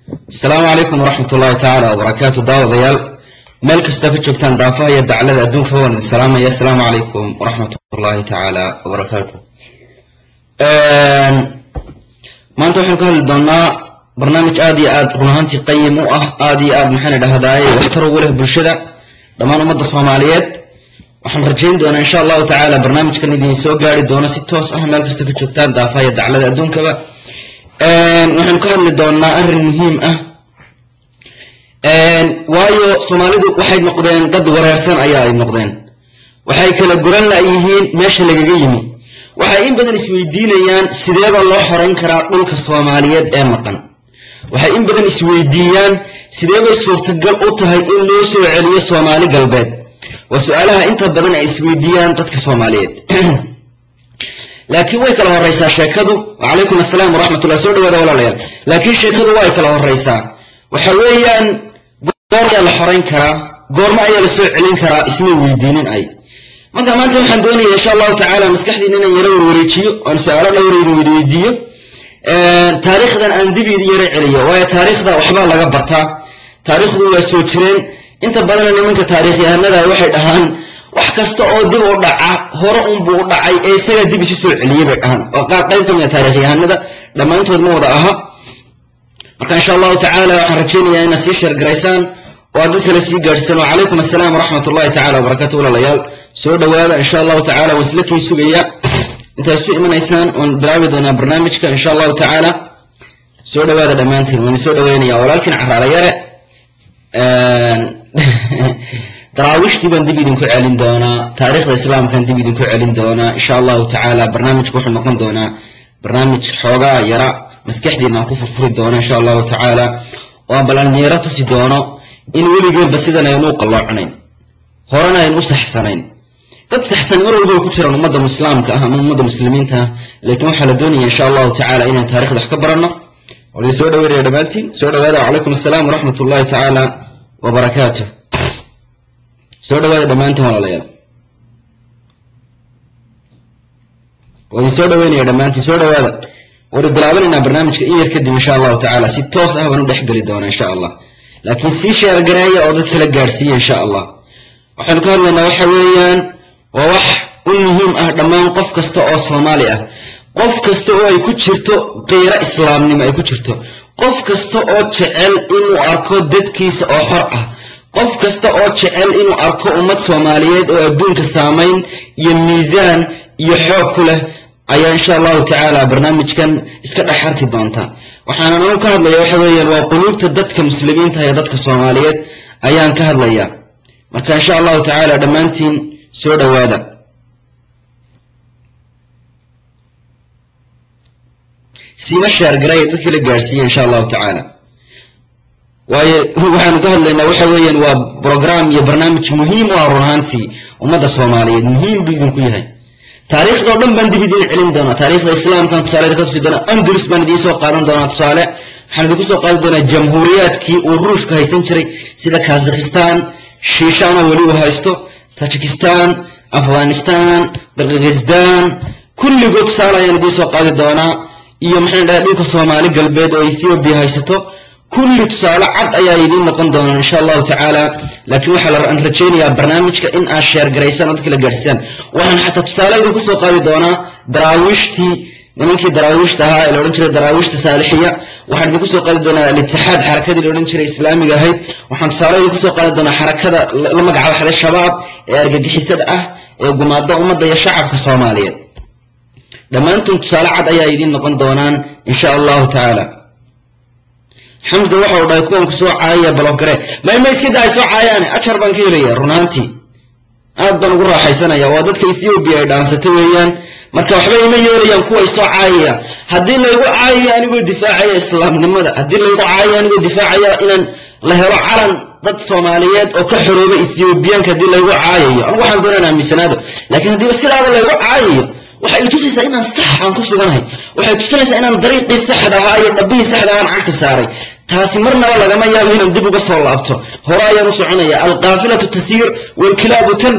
asalaamu calaykum waraxmat ullaahi tacaala wabarakaatu daawadayaal meel kastoo ka joogtaan daafaha iyo daclada adduunka waan idin salaamaya asalaamu calaykum waraxmat ullaahi tacaala wabarakaatu maanta waxaan ka hadli doonaa barnaamij aad iyo aad run ahaantii qayim u ah aad iyo aad maxaan idhahdaay waxtar ugu leh bulshada dhammaan ummadda soomaaliyeed waxaan rajayn doonaa insha allahu tacaala barnaamijkan idin soo gaari doono si toos ah meel kasta ka joogtaan daafaha iyo daclada adduunkaba waxaan ka hadli doonaa arrin muhiim ah waayo soomaalidu waxay noqdeen dad wareersan ayaa ay noqdeen waxay kala goran layihiin meesha lagaga yimi waxay in badan isweydiinayaan sideeba loo xorayn karaa dhulka soomaaliyeed ee maqan waxay in badan isweydiiyaan sideebay suurtagal u tahay in loo soo celiyo soomaali galbeed waa su-aalaha inta badan ay isweydiiyaan dadka soomaaliyeed laakiin way kala horeysaa sheekadu wacalaykum asalaam waraxmatullah soo dhawaada walaalayaal laakiin sheekadu way kala horeysaa waxa weeyaan goor ayaa la xorayn karaa goorma ayaa la soo celin karaa ismay weydiinin ay marka maanta waxaan doonaya insha allahu tacaala maskaxdiina inaan yaro warwareejiyo oon su-aalo dhowra idin weydiiyo taariikhdan aan dib idin yaro celiyo waayo taariikhda waxbaa laga bartaa taariikhdu waa soo jireen inta badana nimanka taariikhyahanada waxay dhahaan wax kasta oo dib u dhaca hore unbuu u dhacay ee isagaa dib isu soo celiyey bay dhahaan oo qaar qayb ka mid a taarikhyahanada dhammaantood ma wada aha marka insha allahu tacaala waxaan rajaynayaa inaad sii sheergaraysaan oo aad dad kale sii gaadhsaan wacalaykum assalaam waraxmat ullahi tacala wabarakatu walaalayaal soo dhowaada insha allahu tacala waan isla kii sugaya intaad isu imanaysaan waan bilaabi doonaa barnaamijka insha allahu tacaala soo dhowaada dhammaantiin waan soo dhoweynaya walaalkiin caraara yare daraawiishtii baan dib idinku celin doonaa taariikhda islaamkaan dib idinku celin doonaa insha allahu tacaala barnaamijku wuxuu noqon doonaa barnaamij xoogaa yara maskaxdiina aan ku furfuri doono insha allahu tacaala oo aan balanyaro tusi doono in weligeenba sidan aynu u qalloocnayn horena aynu u saxsanayn dad saxsan mar walba way ku jiraan ummadda islaamka ah ama ummadda muslimiinta ah laakiin waxaa la doonaya insha allahu tacaala inaan taarikhda wax ka baranno waa soo dhaweynaya dhammaantiin soo dhawaada wacalaykum assalaam waraxmat ullahi tacaala wabarakaatu soo dhawaada dhammaantiin walaalayaal waa idin soo dhaweynaya dhammaantiin soo dhawaada waynu bilaabanaynaa barnaamijka in yar kadib insha allahu tacaala si toos ah baan u dhex geli doonaa insha allah laakiin sii sheergareeya oo dad kala gaadhsiiya insha allah waxaynu ka hadlaynaa waxa weeyaan waa wax u muhiim ah dhammaan qof kasta oo soomaali ah qof kasta oo ay ku jirto qiiro islaamnimo ay ku jirto qof kasta oo jecel inuu arko dadkiisa oo xor ah qof kasta oo jecel inuu arko ummad soomaaliyeed oo adduunka saamayn iyo miisaan iyo xoog ku leh ayaa insha allahu tacaala barnaamijkan iska dhex arki doonta waxaana anu ka hadlaya waxa weeyaan waa quluubta dadka muslimiinta ee dadka soomaaliyeed ayaan ka hadlaya marka insha allahu tacaala dhammaantiin soo dhowaada siima sheergaraya dadka la gaadhsiiya insha allahu tacaala waayo waxaanu ka hadlaynaa waxa weeyaan waa brogram iyo barnaamij muhiim u ah run ahaantii ummadda soomaaliyeed muhiim buu idinku yahay taariikhdao dhan baan dib idiin celin doonaa taariikhda islaamkan tusaaleda ka tusi doonaa andalus baan idiin soo qaadan doonaa tusaale waxaan idinku soo qaadi doonaa jamhuuriyaadkii uu ruushka haysan jiray sida kazakhistan shiishaan oo weli uu haysto tajikistan afghanistan kirgizistan kulligood tusaale ayaan idiin soo qaadi doonaa iyo maxaan dhahay dhulka soomaali galbeed oo ethoobiya haysato kulli tusaale cad ayaa idiin noqon doonaa insha allahu tacaala laakiin waxaa aan rajaynayaa barnaamijka in aad sheergaraysaan oo dadka la gaadhsiisaan waxaan xataa tusaale idinku soo qaadi doonaa daraawiishtii nimankii daraawiishta ahaa ee la odhan jiray daraawiishta saalixiya waxaan idinku soo qaadi doonaa alitixaad xarakadii la odhan jiray islaamiga ahayd waxaan tusaale idinku soo qaadi doonaa xarakada la magacabaxday shabaab ee argagixisada ah ee gumaada ummadda iyo shacabka soomaaliyeed dhammaantood tusaale cad ayaa idiin noqon doonaan insha allahu tacaala xamse waxa uu dhahay kuwan ku soo caayaya balogare mayma iska daa ay soo caayaane ajar baan ka helaya run ahaantii aad baan ugu raaxaysanaya waa dadka ethoobiya ay dhaansata weeyaan marka waxba ima yeelayaan kuway soo caayaya haddii laygu caayayo anigoo difaacaya islaamnimada haddii laygu caayayo anigoo difaacaya inaan la helo calan dad soomaaliyeed oo ka xorooba ethoobiyaanka haddii laygu caayayo anigu waxaan doonaan aaminsanaado laakiin haddiiba sidaaba laygu caayayo waxay tusaysaa inaan sax aan ku suganahay waxay tusinaysaa inaan dariiqii saxda ahaa iyo dhabbihii saxda ahaan cagta saaray taasi marnaba lagama yaabo inaan dib uga soo laabto hore ayaan u soconaya alqaafilatu tasiir waalkilaabu tanbax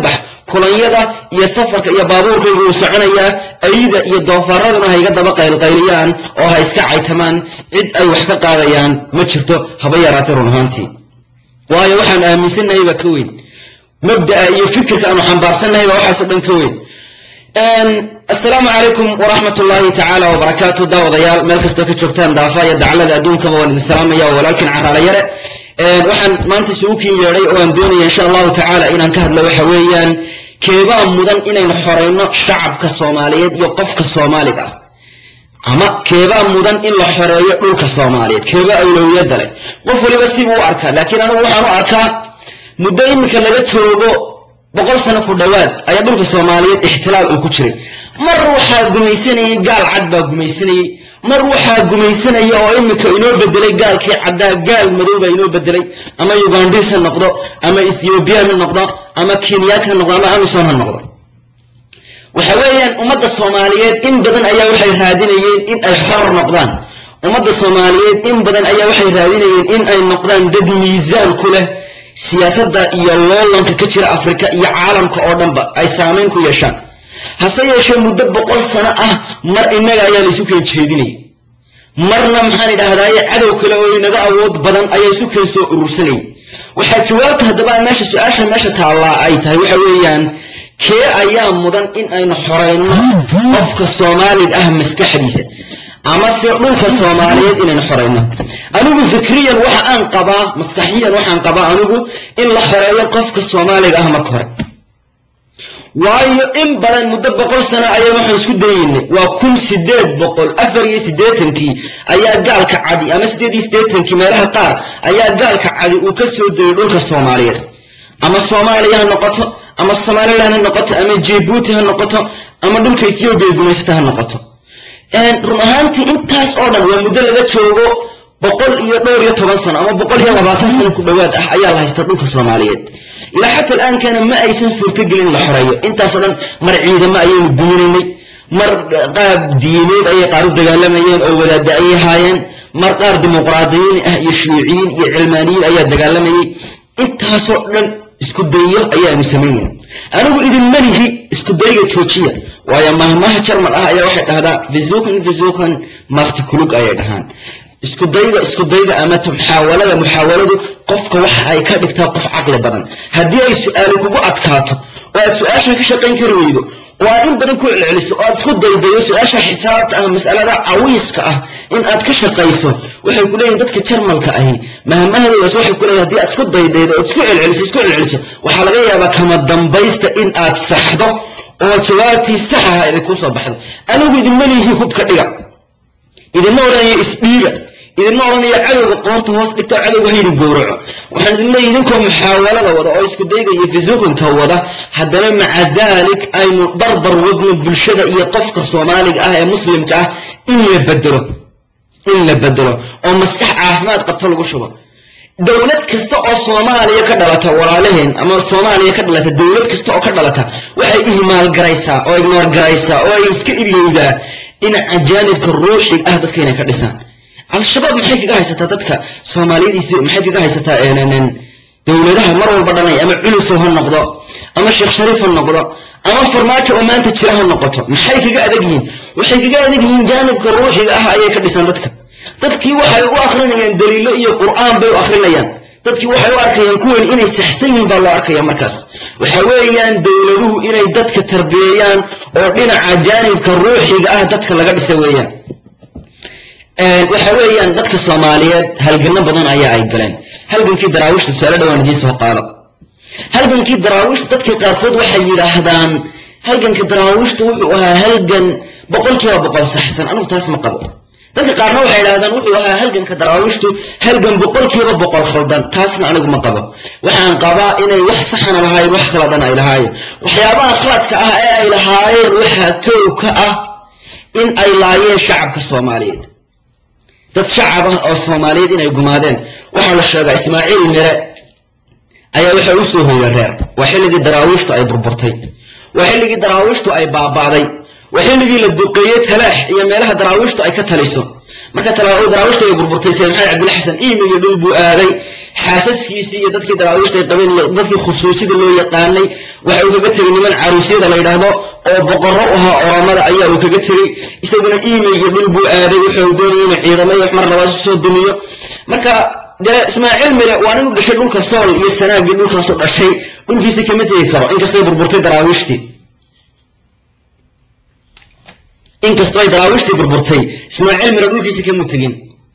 kulanyada iyo safarka iyo baabuurkaygu uu soconayaa ayda iyo doofaraduna ha iga daba qaylqayliyaan oo ha iska caytamaan cid ay wax ka qaadayaan ma jirto haba yaraatay run ahaantii waayo waxaan aaminsannahay baa ka weyn mabda'a iyo fikirka aanu xambaarsannahay baa waxaasoo dhan ka weyn assalaamu calaykum waraxmat ullaahi tacaala wabarakaatu daawadayaal meel kastoo ka joogtaan daafa iyo daclada adduunkaba waan idin salaamaya oo walaalkiin caraala yare waxaan maanta isugu kiin yeedhay oo aan doonaya insha allahu tacaala inaan ka hadlo waxa weeyaan keebaa mudan inaynu xorayno shacabka soomaaliyeed iyo qofka soomaaliga ah ama keebaa mudan in la xoreeyo dhulka soomaaliyeed keebaa awlowiyadda leh qof waliba sibuu u arkaa laakiin anigu waxaan u arkaa muddo iminka laga joogo boqol sano ku dhowaad ayaa dhulka soomaaliyeed ixtilaal uu ku jiray mar waxaa gumaysanayey gaal cad baa gumaysanayey mar waxaa gumaysanaya oo iminka inoo bedelay gaalkii caddaa gaal madow baa inoo bedelay ama ugandis ha noqdo ama ethiobian ha noqdo ama kenyaat ha noqdo ama amison ha noqdo waxa weeyaan ummadda soomaaliyeed in badan ayaa waxay raadinayeen in ay xor noqdaan ummadda soomaaliyeed in badan ayaa waxay raadinayeen in ay noqdaan dad miisaan ku leh siyaasadda iyo loolanka ka jira afrika iyo caalamka oo dhanba ay saamayn ku yeeshaan hase yeeshee muddo boqol sano ah mar innaga ayaa laysu keen jeedinayay marna maxaan idhaahdaaye cadow kale oo inaga awood badan ayaa isu keen soo urursanayay waxaa jawaabta haddaba meesha su-aasha meesha taallaa ay tahay waxa weeyaan kee ayaa mudan in aynu xorayno qofka soomaaliga ah maskaxdiisa ama se dhulka soomaaliyeed inaynu xorayno anigu fikriyan waxa aan qabaa maskaxiyan waxaan qabaa anigu in la xoreeyo qofka soomaaliga ah marka hore waayo in badan muddo boqol sano ayaa waxaan isku dayeynay waa kun sideed boqol afar iyo siddeetankii ayaa gaalka cadi ama siddeed iyo siddeetankii meelaha qaar ayaa gaalka cadi uu ka soo degay dhulka soomaaliyeed ama soomaaliya ha noqoto ama somalilan ha noqoto ama jibuuti ha noqoto ama dhulka ethoobiya gumaysata ha noqoto run ahaantii intaas oo dhan waa muddo laga joogo boqol iyo dhowr iyo toban sano ama boqol iyo labaatan sano ku dhowaad ah ayaa la haysta dhulka soomaaliyeed ilaa xata alaankana ma aysan suurtogelin la xoreeyo intaasoo dhan mar ciidamo ayaynu guminaynay mar qaab diimeed ayay qaar u dagaalamayeen oo wadaada ay ahaayeen mar qaar dimuqraadiyiin ah iyo shuuciyiin iyo cilmaaniyiin ayaa dagaalamayay intaasoo dhan isku dayo ayaanu samaynayn anigu idinma lihi isku dayga joojiya waayo mahmaha jarmal ah ayaa waxay dhahdaa vizukan vizukan maakti kulug ayay dhahaan isku dayga isku dayga ama muxaawalada muxaawaladu qofka waxa ay ka dhigtaa qof caqli badan haddii ay su-aali kugu adkaato oo aad su-aasha ka shaqayn kari weydo oo aad in badan ku celceliso oo aad isku daydayo su-aasha xisaabta ah masalada cawiiska ah in aad ka shaqayso waxay ku leeyihin dadka jarmalka ahi mahmahadoodaas waxay ku leeyihin haddii aad isku daydaydo ood isku celceliso isku celceliso waxaa laga yaabaa kama dambaysta in aad saxdo oo jawaabtii sax aha idinkuu soo baxdo anigu idinma lihi hubka dhiga idinma odhanayo isdhiiga idinma odhanayo cadowga qoorta hoos dhigta cadowga haydin gowraco waxaan idin leeyahy idinkoo muxaawalada wada oo isku dayga iyo fisuuqinka wada haddana maca daalik aynu barbar wadno bulshada iyo qofka soomaaliga ah ee muslimka ah in la bedelo in la bedelo oo maskax caafimaad qabto lagu shubo dowlad kasta oo soomaaliya ka dhalata walaalaheen ama soomaaliya ka dhalata dowlad kasta oo ka dhalata waxay ihmaal garaysaa oo ignoor garaysaa oo ay iska ilyowdaa in ajaanibka ruuxig ah dadka inay ka dhisaan al-shabaab maxay kaga haysataa dadka soomaaliyidiis maxay kaga haysataa dowladaha mar walba dhanay ama culusow ha noqdo ama sheekh shariif ha noqdo ama farmaajo oo maanta jira ha noqoto maxay kaga adag yihiin waxay kaga adag yihiin jaanibka ruuxiga ah ayay ka dhisaan dadka dadkii waxay u akrinayaan daliilo iyo qur'aan bay u akrinayaan dadkii waxay u arkayaan kuwan inay saxsan yihiin baa loo arkaya markaas waxa weeyaan dowladuhu inay dadka tarbiyeeyaan oo dhinaca jaanibka ruuxiga ah dadka laga dhisa weeyaan waxa weeyaan dadka soomaaliyeed halgano badan ayaa ay galeen halgankii daraawiishta tusaale dhawaan idiin soo qaado halgankii daraawiishta dadkii qaarkood waxay yidhaahdaan halganka daraawiishta wuxuu ahaa halgan boqolkiiba boqol saxsan anigu taas ma qabo dadka qaarna waxay idhahdaan wuxuu ahaa halganka daraawiishtu halgan boqolkiiba boqol khaldan taasna anigu ma qabo waxaan qabaa inay wax saxana lahaayeen wax khaladan ay lahaayeen waxyaabaha khaladka ah ee ay lahaayeen waxaa kow ka ah in ay laayeen shacabka soomaaliyeed dad shacab ah oo soomaaliyeed inay gumaadeen waxaa la sheegaa ismaaciil mire ayaa waxay u soo hoyeen reer waa xilligii daraawiishtu ay burburtay waa xilligii daraawiishtu ay baaba'day waa xilligii la duqeeyey talaax iyo meelaha daraawiishtu ay ka taliso marka talaa daraawiishta ay burburtay sayid maxamed cabdilla xasan iimi iyo dhul buu aaday xaasaskiisii iyo dadkii daraawiishta ay qabeen iyo dadkii khusuusida loo yaqaanay waxa uu kaga tegey niman caruusyada la yidhaahdo oo boqorro u ahaa oramada ayaa uu kaga tegey isaguna iimi iyo dhul buu aaday wuxuu doonayay inuu ciidamo iyo mar labaad soo dumiyo marka dee ismaaciil mire waa nin u dhashay dhulka sool iyo sanaagii dhulkaasu dhashay dhulkiisi kama tegi karo inkastay burburtay daraawiishtii inkastoo ay daraawiishtii burburtay ismaaciil mire dhulkiisi kama tegin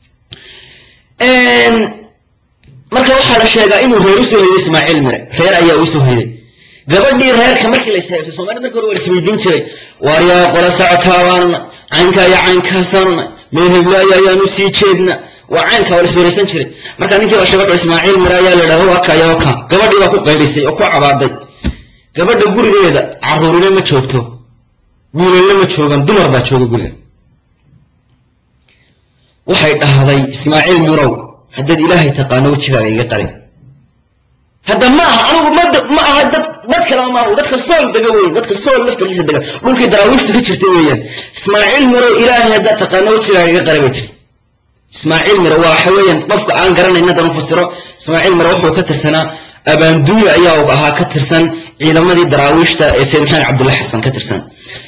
marka waxaa la sheegaa inuu reer usoo hoyday ismaaciil mire reer ayaa usoo hoyday gabadhii reerka markii la isheegtay soomaalida marka hore waa isweydiin jiray waar yaa qola socotaabaan caynkaa iyo caynkaasaanna meel heblaayo ayaanu sii jeedna waa caynka waa la isweeraysan jiray marka ninkii baa sheegay ismaaciil mire ayaa la idhahda waa kaya waka gabadhii baa ku qaylisay oo ku cabaaday gabadha gurigeeda caruurina ma joogto wiilalna ma joogan dumar baa jooga guriga waxay dhahday ismaaciil mirow haddaad ilaahay taqaano wejigaaga iga qari hadda ma aha anigu mad ma aha dad dad kalema maaha dadka sool dega weyn dadka sool laftarkiisa dega dhulkii daraawiishta ka jirta weeyaan ismaaciil mirow ilaahay haddaad taqaano wejigaaga iga qari bay tiri ismaaciil miro waa waxa weeyaan qofka aan garanayn haddaan u fasiro ismaaciil miro wuxuu ka tirsanaa abaanduuya ayaa uu ahaa ka tirsan ciidamadii daraawiishta ee sayid maxamed cabdulla xasan ka tirsan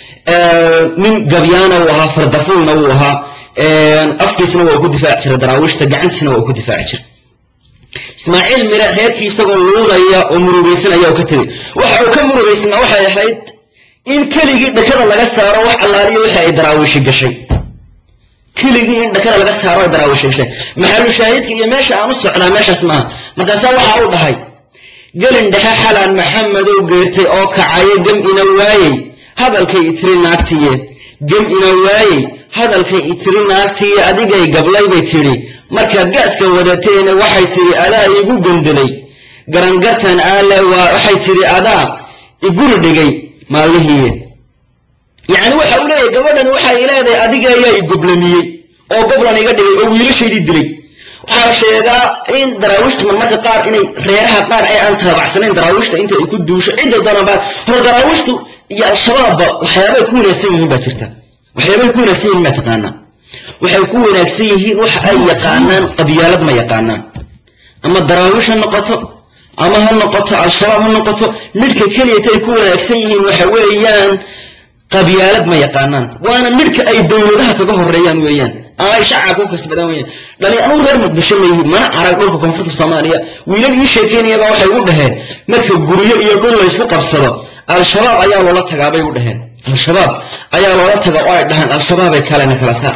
nin gabyaana uu ahaa fardafuulna wuu ahaa afkiisna waa ku difaaci jiray daraawiishta gacantiisna waa ku difaaci jiray ismaaciil mire reerkii isagoo luudaya oo murugaysan ayaa uu ka tegey waxa uu ka murugaysnaa waxay ahayd in keligii dhakada laga saaro wax allaaliyo wixii ay daraawiishi gashay keligii in dhakada laga saaro ay daraawiishi gashay maxalu shaahidka iyo meesha aan u socdaa meeshaas maaha markaasaa waxa uu dhahay gelin dhexe xalaan maxamedow geertay oo kacayo gem ina waayey hadalkay itiri naagtiye gem ina waayey hadalkay itiri naagtiye adigay gablay bay tidhi markaad gaaska wadateena waxay tidhi adaa igu gendelay garangartan aale waa waxay tidhi adaa iguri dhigay maalmihiiye yacni waxa uu leeyahay gabadhan waxay leedahay adiga ayaa igoblamiyey oo goblan iga dhigay oo wiilashaydii dilay waxaa la sheegaa in daraawiishta marmarka qaar inay reeraha qaar ay aan taabacsanayn daraawiishta inta ay ku duusho cidda doonaba hore daraawiishtu iyo al-shabaabba waxyaabay ku wanaagsan yihiin baa jirta waxyaabay ku wanaagsan yihiin baa taqaanaa waxay ku wanaagsan yihiin waxa ay yaqaanaan qabyaalad ma yaqaanaan ama daraawiish ha noqoto ama ha noqoto al-shabaab ha noqoto midhka keliyata ay ku wanaagsan yihiin waxa weeyaan qabyaalad ma yaqaanaan waana midhka ay dowladaha kaga horeeyaan weeyaan ama ay shacabka ku kasbadaan weeyaan dhali anugu reer muqdisho ma yihi mana arag dhulka koonfurta soomaaliya wiilal ii sheekeynayaba waxay u dhaheen marka guryo iyo dhul laysku qabsado al-shabaab ayaa loola tagaa bay u dhaheen al-shabaab ayaa loola taga oo ay dhahaan al-shabaabay kalena kala saar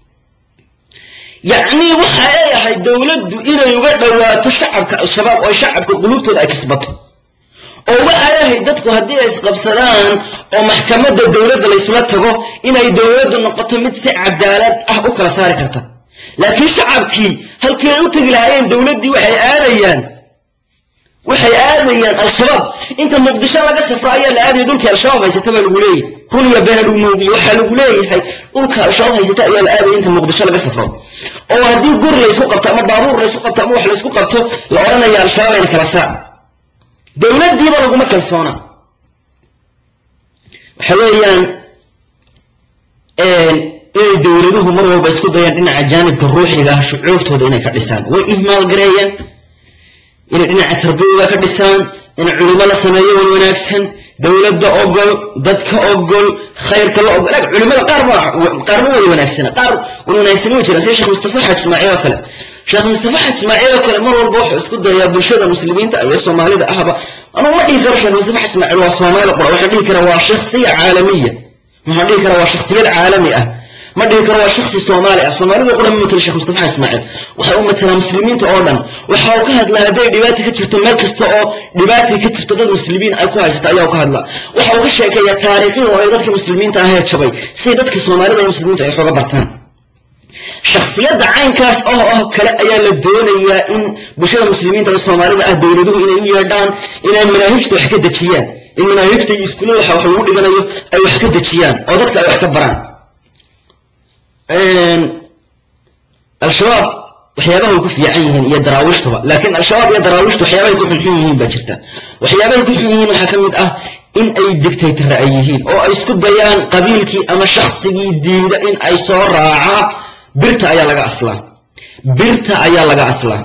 yacnii waxa ay ahayd dowladdu inay uga dhowaato shacabka al-shabaab oo shacabka qulubtooda ay kasbato oo waxay ahayd dadku haddii ay isqabsadaan oo maxkamadda dowladda laysula tago inay dowladdu noqoto mid si cadaalad ah u kala saari karta laakiin shacabkii halkii ay u tegi lahaayeen dowladdii waxay aadayaan waxay aadayaan al-shabaab inta muqdisho laga safro ayaa la aadaya dhulkii al-shabaab haysata baa lagu leeyahay run iyo beena lagu moogiye waxaa lagu leeyahay dhulka al-shabaab haysata ayaa la aadaya inta muqdisho laga safro oo haddii guri laysku qabto ama baabuur laysku qabto ama wax laysku qabto la odhanaya al-shabaab ayna kala saar dowladdiiba laguma kalsoona waxa weeyaan inay dowladuhu mar walba isku dayaan dhinaca jaanibka ruuxiga ah shucuurtooda inay ka dhisaan way ihmaal gareeyaan inay dhinaca tarbiyada ka dhisaan in culimo la sameeyo wan wanaagsan dowladda ogol dadka ogol khayrka la ogol culimada qaar ba qaarna way wanaagsana qaar wan wanaagsan way jiraan sida sheekh mustafa xaaj ismaaciil oo kale sheekh mustafa xaaj ismaaciil oo kale mar walba wuxuu isku dayaa bulshada muslimiinta iyo soomaalida ahba anuu ma dhihi karo sheekh mustafa xaaj ismaaciil waa soomaali qura waxaan dhihi karaa waa shakhsiya caalamiya waxaan dhihi karaa waa shakhsiyad caalami ah ma dhihi karo waa shaksi soomaali ah soomaalida qura ma matala sheekh mustafa ismaaciil waxa uu matalaa muslimiinta oo dhan waxa uu ka hadlaa hadday dhibaata ka jirto meel kasta oo dhibaata ka jirto dad muslimiin ay ku haysato ayaa ka hadlaa waxa uu ka sheekeeyaa taariikhihii hore dadka muslimiinta ahee jabay si dadka soomaalida iyo muslimiinta ay xooga bartaan shakhsiyadda caynkaas oo oo kale ayaa la doonayaa in bulshada muslimiinta ee soomaalida ah dowladuhu inay u yeedhaan inay manaahijta wax ka dejiyaan in manaahijta iyo iskuullada waxa wax lagu dhiganayo ay wax ka dejiyaan oo dadka ay wax ka baraan al-shabaab waxyaabahay ku fiican yihiin iyo daraawiishtuba laakiin al-shabaab iyo daraawiishtu waxyaabahay ku xunxun yihiin baa jirta waxyaabahay ku xun yihiin waxaa ka mid ah in ay dictator ay yihiin oo ay isku dayaan qabiilkii ama shaksigii diida in ay soo raaca birta ayaa laga aslaa birta ayaa laga aslaa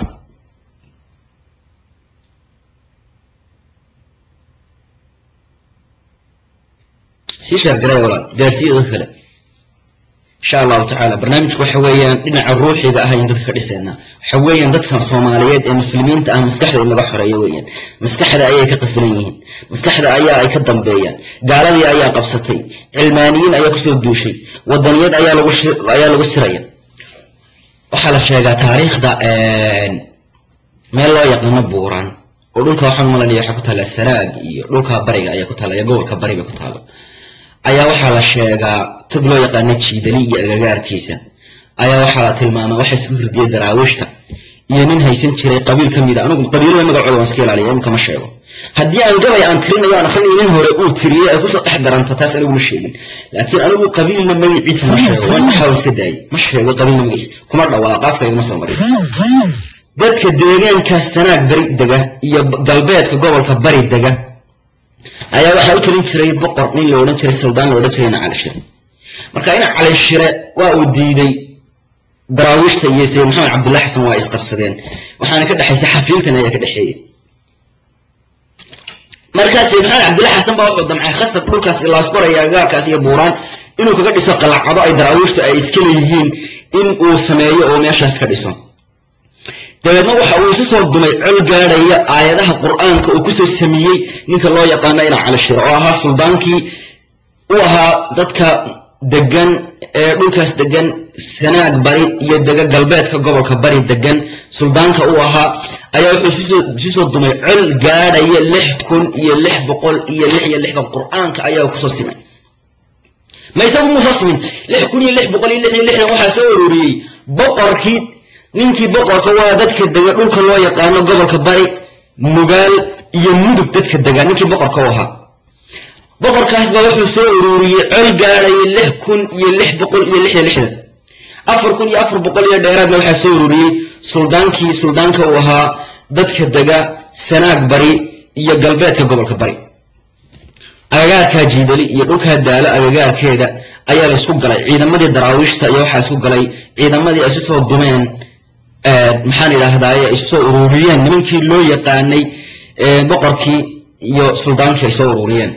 sii sheergaraya walaal gaarsiiya dadka kale insha allahu tacaala barnaamijku waxa weeyaan dhinaca ruuxiga ah ayaan dadka ka dhisaynaa waxa weeyaan dadka soomaaliyeed ee muslimiinta ah maskaxda in laga xoreeyo weeyaan maskaxda ayay ka qafilan yihiin maskaxda ayaa ay ka dambeeyaan gaaladii ayaa qabsatay cilmaaniyiin ayaa kusoo duushay wadaniyad ayaa lagu ayaa lagu siraya waxaa la sheegaa taariikhda meel loo yaqaano buuraan oo dhulka waxaan malanaya waxaa ku taalla saraag iyo dhulka bariga ayaa ku taalla iyo gobolka bari bay ku taalla ayaa waxaa la sheegaa tag loo yaqaano jiidali iyo agagaarkiisa ayaa waxaa la tilmaamaa waxa isku hurdiyay daraawiishta iyo nin haysan jiray qabiil ka mida anigu qabiilada magacooda waan iska ilaaliya imika ma sheego haddii aan gabay aan tirinayo aan akrinayo nin hore uu tiriyey ay kusoo dhex daranto taas anigu ma sheegin laakiin anigu qabiilna magaciisa ma sheego waan maxaa iska daayay ma sheego qabiilna magaciisa kuma dhawaaqa afka igama soo marin dadka deegaankaas sanaag bari dega iyo galbeedka gobolka bari dega ayaa waxaa u talin jiray boqor nin la odhan jiray saldaan la odhan jiray ina cali shire marka ina cali shire waa uu diiday daraawiishta iyo sayid maxamed cabdullahi xasan waa isqabsadeen waxaana ka dhexaysa xafiiltan ayaa ka dhexeeyey markaa sayid maxamed cabdullahi xasan baa wuxuu damcay khasab dhulkaas ilaasqor iyo agagaarkaas iyo buuraan inuu kaga dhiso qalacado ay daraawiishtu ay iska leeyihiin in uu sameeyo oo meeshaas ka dhiso dabeedna waxa uu isu soo dumay col gaadhaya aayadaha qur'aanka uu kusoo sameeyey ninka loo yaqaano ina cali shiro oo ahaa suldaankii u ahaa dadka degan ee dhulkaas degan sanaag bari iyo dega galbeedka gobolka bari degan suldaanka u ahaa ayaa wuxuu isu soo dumay col gaadhaya lix kun iyo lix boqol iyo lix iyo lixdan qur'aanka ayaa kusoo simay ma isagu muusoo simin lix kun iyo lix boqol iyo lix iyo lixdan waxaa soo ururiyey boqorkii ninkii boqorka waa dadka dega dhulka loo yaqaano gobolka bari mugaal iyo mudug dadka dega ninkii boqorka u ahaa boqorkaas baa wuxuu soo ururiyey col gaadhaya lix kun iyo lix boqol iyo lix iyo lixdan afar kun iyo afar boqol iyo dheeraadna waxaa soo ururiyey suldaankii suldaanka uu ahaa dadka dega sanaag bari iyo galbeedka gobolka bari agagaarkaa jiidali iyo dhulkaa daalo agagaarkeeda ayaa la isku galay ciidamadii daraawiishta iyo waxaa isku galay ciidamadii ay isu soo dumeen maxaan idhaahdaaye ay soo ururiyeen nimankii loo yaqaanay boqorkii iyo suldaankii ay soo ururiyeen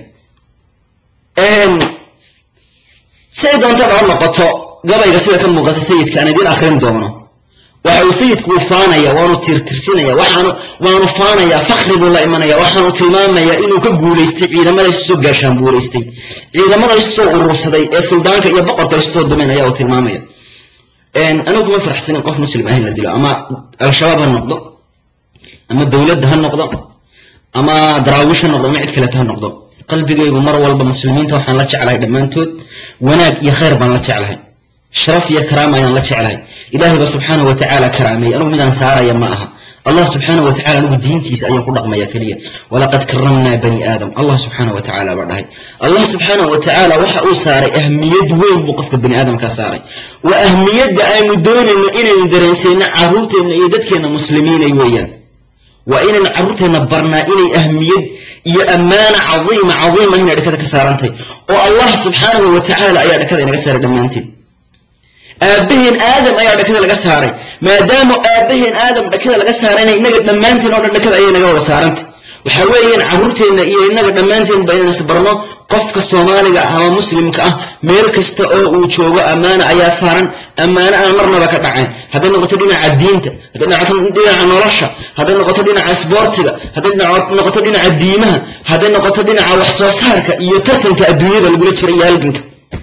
siday doontaba ha noqoto gabayga sida ka muuqata sayidka aan idiin akrin doono waxa uu sayidku uu faanaya waanu tirtirsinaya waxaanu waanu faanaya fakri buu la imanaya waxaanu tilmaamaya inuu ka guulaystay ciidamada isu soo gaashaan guulaystay ciidamada isu soo urursaday ee suldaanka iyo boqorka isu soo dumeen ayaa uu tilmaamaya anigu kuma faraxsanin qof muslim ah in la dilo ama al-shabaab ha noqdo ama dowladda ha noqdo ama daraawiish ha noqdo ama cid kaleeta ha noqdo qalbigaygu mar walba muslimiinta waxaan la jeclahay dhammaantood wanaag iyo khayr baan la jeclahay sharaf iyo karaama ayaan la jeclahay ilaahay ba subxaanahu watacaala karaameeyey anugu midaan saaraya ma aha allah subxaanahu watacaala anigu diintiisa ayaan ku dhaqmaya keliya walaqad karamnaa bani aadam allah subxaanahu watacaala baa dhahay allah subxaanahu watacaala waxa uu saaray ahmiyad weyn buu qofka bani aadamkaa saaray waa ahmiyadda aynu doonayno inaynu dareensayno caruurteenna iyo dadkeenna muslimiinay weeyaan waa inaynu carruurteenna barnaa inay ahmiyad iyo ammaana cadiima cadiima inay dhakada ka saarantahay oo allah subxaanahu watacaala ayaa dhakada inaga saaray dhammaanteed aabbaheen aadam ayaa dhakada laga saaray maadaama aabbaheen aadam dhakada laga saarayna innaga dhammaanteen oo dhan dhakada ayay naga wada saarantay waxaa weeyaan carruurteenna iyo innaga dhammaanteen ba inaynas barno qofka soomaaliga ama muslimka ah meel kasta oo uu joogo ammaana ayaa saaran ammaano aan marnaba ka dhacayn hadday noqoto dhinaca diinta hadday noqoto dhinaca nolosha hadday noqoto dhinaca isboortiga hadday noqoto dhinaca diimaha hadday noqoto dhinaca wax soo saarka iyo tartanka adduunyada lagula jiro iyo halganka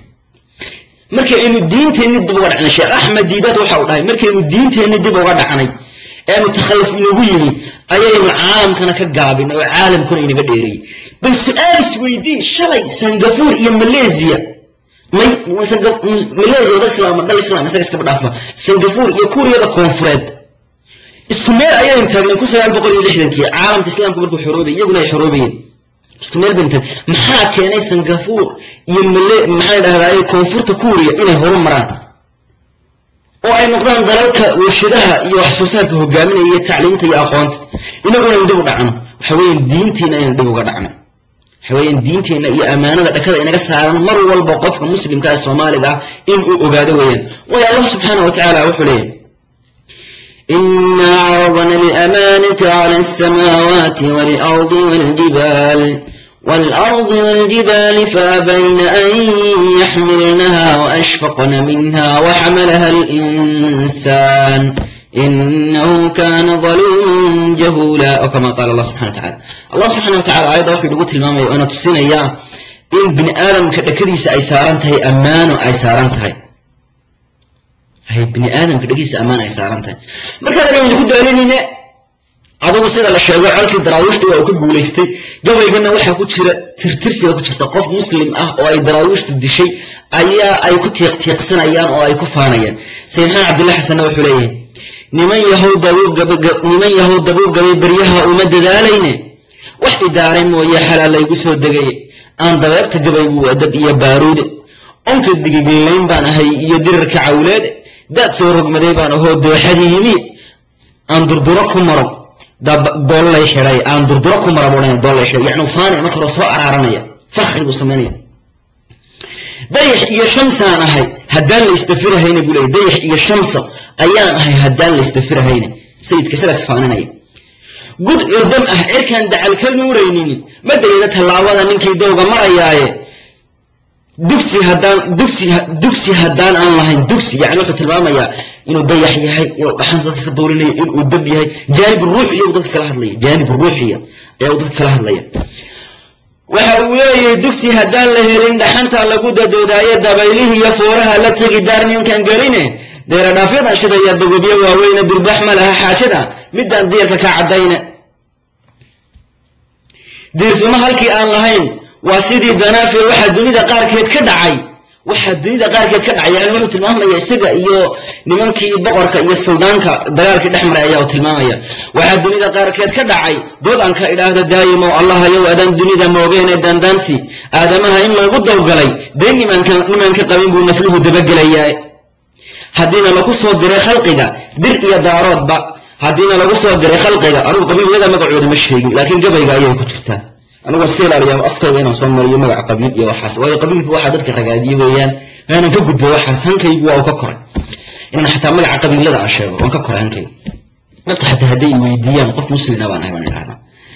markaynu diinteenni dib uga dhacnay sheekh axmed diidaad waxa uu dhahay markaynu diinteenni dib uga dhacnay eenu takhalluf inagu yimi ayaynu caalamkana ka gaabinay oo caalamkuna inaga dheereeyey bal su-aal isweydii shalay sangafuur iyo malaysia may malaysia dal islaam dal islaam isaga iskaba dhaafa sangafuur iyo kuuriyada koonfureed isku meel ayaynu taagnay kun sagaal boqol iyo lixdankii caalamka islaamku markuu xoroobay iyaguna ay xoroobayeen isku meel baynu taagn maxaa keenay sangafuur iyo male maxaa dhahdaye koonfurta kuuriya inay horu maraan oo ay noqdaan dalalka warshadaha iyo wax soo saarka hogaaminaya iyo tacliinta iyo aqoonta inaguna aynu dib u dhacno waxa weeyaan diintiina aynu dib uga dhacno waxaweyaan diinteenna iyo ammaanada dhakada inaga saaran mar walba qofka muslimka ee soomaaliga ah in uu ogaado weeyaan waayo allah subxaana wa tacaala wuxuu leeyahy إنا عرضنا الأمانة على السماوات والأرض والجبال والأرض والجبال فأبين أن يحملنها وأشفقن منها وحملها الإنسان إنه كان ظلوما جهولا أو كما قال الله سبحانه وتعالى الله سبحانه وتعالى أيضا في لغة المامة وأنا تسين إياه إن بن آدم كدكديس أي سارنتهي أمان أي سارنتهي hay bini aadamka dhagiisa ammaan ay saaran tahay markaan aynu ku daalinayne adugu sida la sheego colkii daraawiishta waa uu ka guulaystay gabaygana waxaa ku jira tirtirsiga ku jirta qof muslim ah oo ay daraawiishtu dishay ayaa ay ku tiiqtiiqsanayaan oo ay ku faanayaan sayid maxamed cabdillah xasanna wuxuu leeyahay niman yahow niman yahow dabuub gabay beryaha uma dadaalayne wax idaaray mooye xalaal laygu soo degaye aan dabeebta gabaygu adab iyo baaruude onka digigillayn baan ahay iyo dirirka cawleede daad soo rogmaday baan ahoo dooxadii yimi aan durduro ku maro doollay xidhay aan durduro ku mara buu doollay xidhay yacni faanaya marka hore soo araaranaya fakhri buu samaynaya dayax iyo shamsaan ahay haddaan la istafirahayna buu leeyay dayax iyo shamsa ayaan ahay haddaan la istafirahayna sayidka sidaas faaninaya gud curdam ah cirkaan dacal ka nuuraynin ma dayada tallaabada ninkii dowga marayaaye dugsi haddaan dugsi dugsi haddaan aan lahayn dugsi yani wuxuu tilmaamayaa inuu dayax yahay inuu dhaxanta dadka ka doolinaya inuu dab yahay jaanib ruuxiya uu dadka kala hadlaya jaanib ruuxiya ayaa uu dadka kala hadlaya waxa uu leeyahay dugsi haddaan la helin dhaxanta lagu dadoodaayo dabaylihii iyo fooraha la tegi daarninkan geline deeradhaafyadan shidaya dagobyo waaweyne durbax ma laha xaajada midaan diirka ka caddayne diirfimo halkii aan lahayn waa sidii danaafir waxaa dunida qaarkeed ka dhacay waxaa dunida qaarkeed ka dhacay yani wuxuu tilmaamaya isaga iyo nimankii boqorka iyo suldaanka dagaalkii dhex maray ayaa uu tilmaamaya waxaa dunida qaarkeed ka dhacay dood aan ka idhaahdo daayimow allah yow adaan dunida moogeene daandaansi aadamaha in lagu dawgalay dee nimanka nimanka qabin buu nafluhu dabagelayaa haddiina lagu soo diray khalqiga dir iyo daaroodba haddiina lagu soo diray khalqiga anugu qabiilyada magacooda ma sheegin laakiin gabayga ayay ku jirtaa anugu iska ilaaliya afkayga inaan soo mariyo magac qabiil iyo waxaas waayo qabiilku waxaa dadka ragaadiye weeyaan aanan ka gudbo waxaas hankaygu waa uu ka koray inaan xataa magaca qabiilada aan sheego waan ka koray hankayga dadku xataa hadday weydiiyaan qof muslina baan ahay baan idhahdaa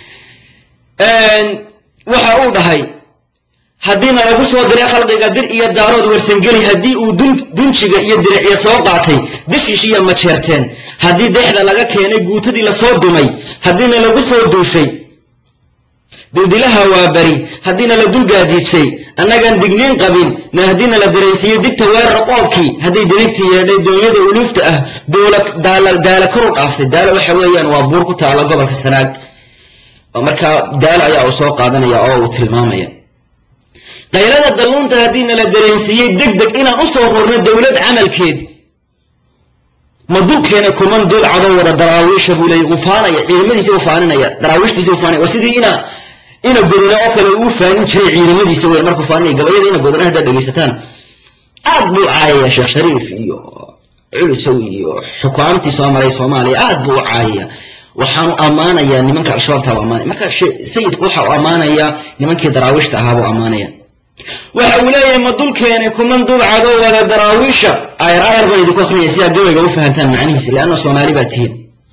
waxa uu dhahay haddiina lagu soo diray khalqiga dir iyo daarood warsangeli haddii uu dunjiga iyo diricya soo qaatay dishiishiya majeerteen haddii deexda laga keenay guutadii lasoo dumay haddiina lagu soo duushay dildilaha waa bari haddiina la dulgaadiidsay annagaan digniin qabin na haddiina la dareensiiyey digta weerar qoobkii hadday dirigtii yeedhay doonyada uluufta ah daala karu dhaaftay daalo waxa weeyaan waa buur ku taala gobolka sanaag markaa daalo ayaa uu soo qaadanaya oo uu tilmaamaya qaylada dalluunta haddiina la dareensiiyey deg deg inaan u soo rorno dowlad camalkeed ma dulkeena kuman dul cado wada daraawiisha buu leeyay uu faanaya ciidamadiisa uu faaninaya daraawiishtiisa uu faanaya waa sidii ina ina godona oo kale uu faanin jiray ciidamadiisa wey markuu faaninaya gabayada ina godona haddaad dhegaysataan aad buu caayaya sheekh shariif iyo culusow iyo xukaamtii soo maray soomaaliya aad buu u caayaya waxaanu ammaanayaa nimanka al-shabaabta u ammaanaya marka sayidku waxa uu ammaanayaa nimankii daraawiishta ahaa buu ammaanaya waxa uu leeyahay ma dulkeeni kuman dul cado wada daraawiisha ayar ayar baan idinku akrinaya si aad gabayga u fahantaan macnihiisa lianna soomaali baa tihiin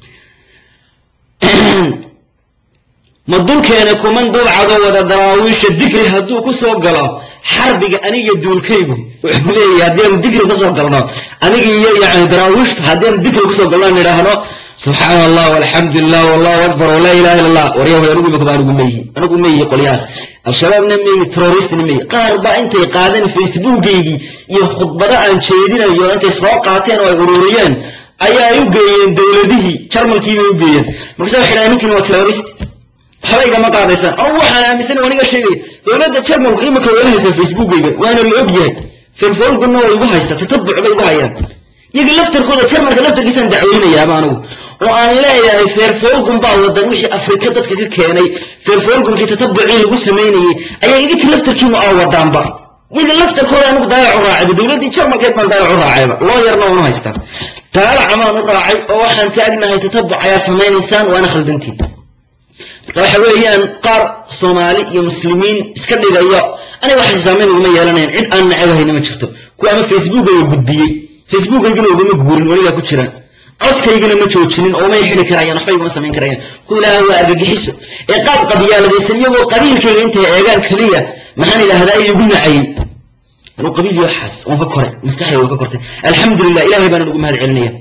ma dulkeeni kuman dul cado wada daraawiisha digri hadduu ku soo galo xarbiga aniga duulkaygu wuxuu leeyahay haddianu digri kusoo galno aniga iyo yani daraawiishtu haddianu digri kusoo galno aan idhaahno subxaan allah walxamdu lilah wallahu akbar walaa ilaha illa allah waryahoy anigu imika baa anigu meyihi anigu meyihi qolyahaas al-shabaabna meyihi terroristna meyihi qaar baa intay qaadeen facebookaygii iyo khudbado aan jeedinayo intay soo qaateen oo ay ururiyeen ayaa ay u geeyeen dowladihii jarmalkii bay u geeyeen markaasa waxay dhahay ninkan waa terrorist waxba igama qaadaysaan anigu waxaan aaminsan aniga sheegaya dowladda jarmalku imika wala haysaa facebookayga waana la og yahay felfolguna way igu haysta tatabuc bay igu hayaan iyaga laftarkooda jarmalka laftarkiisaan dacweynayaaba anigu oo aan leeyahay feerfolgun baa wadan wixii afrika dadka ka keenay feerfolgunkii tatabucii lagu samaynayey ayaa idinka laftarkiinu aa wadaanba iyaga laftarkooda anigu daayac u raacayba dowladdii jarmalkeed baan daayac u raacayba loo yarna unu haystaa taala camaan u raacay oo waxaan taagnahay tatabuc ayaa samaynaysaan waana khaldantiin marka waxa weeyaan qaar soomaali iyo muslimiin iska dhigayo aniga waxa saamayn uguma yeelanayan cid aan nacabahayna ma jirto kuwa ama facebookayga gudbiyey facebookaygana ugama guurin weligaa ku jiraan codkaygana ma joojinin oo may xiri karayaan waxba iguma samayn karayaan kuwa ilaaha waa argagixiso ee qaab qabyaaladaysan iyagoo qabiilkayga intay eegaan keliya maxaan idhaahdaa igu nacayay anuu qabiil iyo waxaas waan ka koray maskaxdayda waan ka kortay alxamdulilah ilahay baana ugu mahad celinaya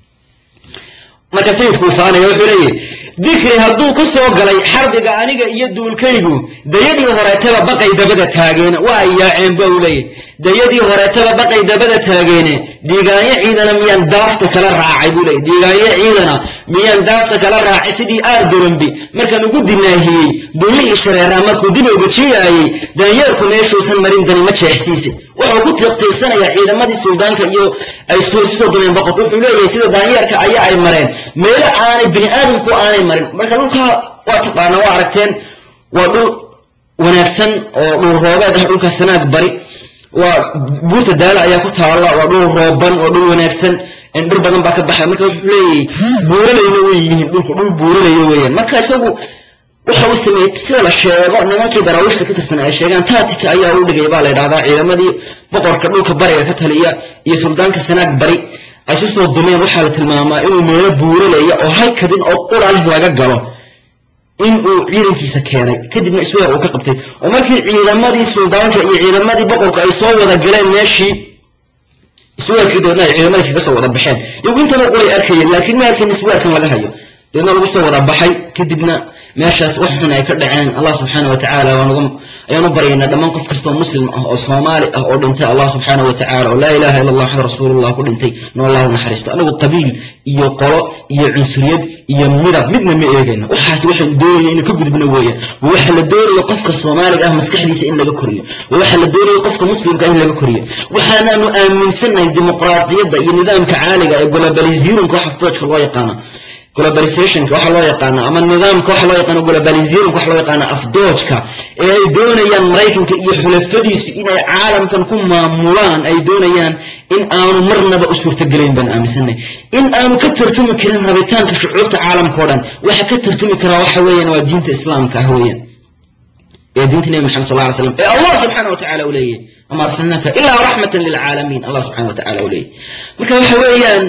marka sayidku uu faanaya wuxuu leeyahy dikri hadduu ku soo galay xarbiga aniga iyo duulkaygu dayadii horeetaba baqay dabada taageene waa yaaceen ba uu leeyahy dayadii horeetaba baqay dabada taageene diigaanyo ciidana miyaan daafta kala raacay buu leeyahy diigaanyo ciidana miyaan daafta kala raacay sidii aar dorambi markaan ugu dinaahiyey dulihii shareeraa markuu dib uga jiyaayey danyeerku meeshuusan marin dani ma jeexsiise wuxuu ku tiiqtiiqsanayaa ciidamadii suldaanka iyo ay soo dumeen boqor wuxuu leeyahay sida daanyeerka ayaa ay mareen meelo aanay bini aadamku aanay marin marka dhulkaa waa taqaana waa aragteen waa dhul wanaagsan oo dhul roobeed ah dhulka sanaag bari waa buurta daala ayaa ku taalla waa dhul rooban oo dhul wanaagsan dhir badan baa ka baxay marka wuxuu leeyahay buuralayna way yihiin dhulku dhul buuralaya weeyaan marka isagu waxa uu sameeyey sida la sheego nimankii daraawiishta ka tirsan ay sheegaan taatika ayaa u dhigay baa la yidhahdaa ciidamadii boqorka dhulka bariga ka taliya iyo suldaanka sanaag bari ay su soo dumeen waxaa la tilmaamaa inuu meelo buuralaya oo halkadin oo qura leh laga galo in uu ciidankiisa keenay kadibna isweer uu ka qabtay oo markii ciidamadii suldaanka iyo ciidamadii boqorka ay soo wada galeen meeshii isweerkii dabeedna ay ciidamadii kaga soo wada baxeen iyagu intaba qulay arkayeen laakiin ma arkayn isweerkan laga hayo dabeedna lagu soo wada baxay kadibna meeshaas wax xun ay ka dhaceen allah subxaana wa tacaala ayaan u baryaynaa dhammaan qof kastoo muslim ah oo soomaali ah oo dhintay allah subxaana wa tacala oo laa ilaha illa allah maxamed rasuulullah ku dhintay in allahu naxariisto anagu qabiil iyo qolo iyo cunsuriyad iyo midab midna ma eegayno waxaas waxaan doonaya inaan ka gudbno weeyaan waxa la doonayo qofka soomaaliga ah maskaxdiisa in laga koriyo waxa la doonayo qofka muslimka ah in laga koriyo waxaanaanu aaminsannahay dimuqraadiyadda iyo nidaamka caaliga ee globalizirumka waxa aftoojka loo yaqaana globalizationka waxa loo yaqaana ama nidaamka waxa loo yaqaano globalizirumka waxa loo yaqaana afdoojka ee ay doonayaan maraykanka iyo xulafadiisu inay caalamkan ku maamulaan ay doonayaan in aanu marnaba u suurtagelayn baan aaminsanay in aanu ka tarjumi karin rabitaanka shucuurta caalamka o dhan waxa ka tarjumi karaa waxa weeyaan waa diinta islaamka ah weeyaan ee diinta nebi maxamed sal lla slam ee allah subxaana wa tacala u leeyahy ama arsalnaaka ilaa raxmatan lilcaalamiin allah subxana wa tacala u leeyahy marka waxa weeyaan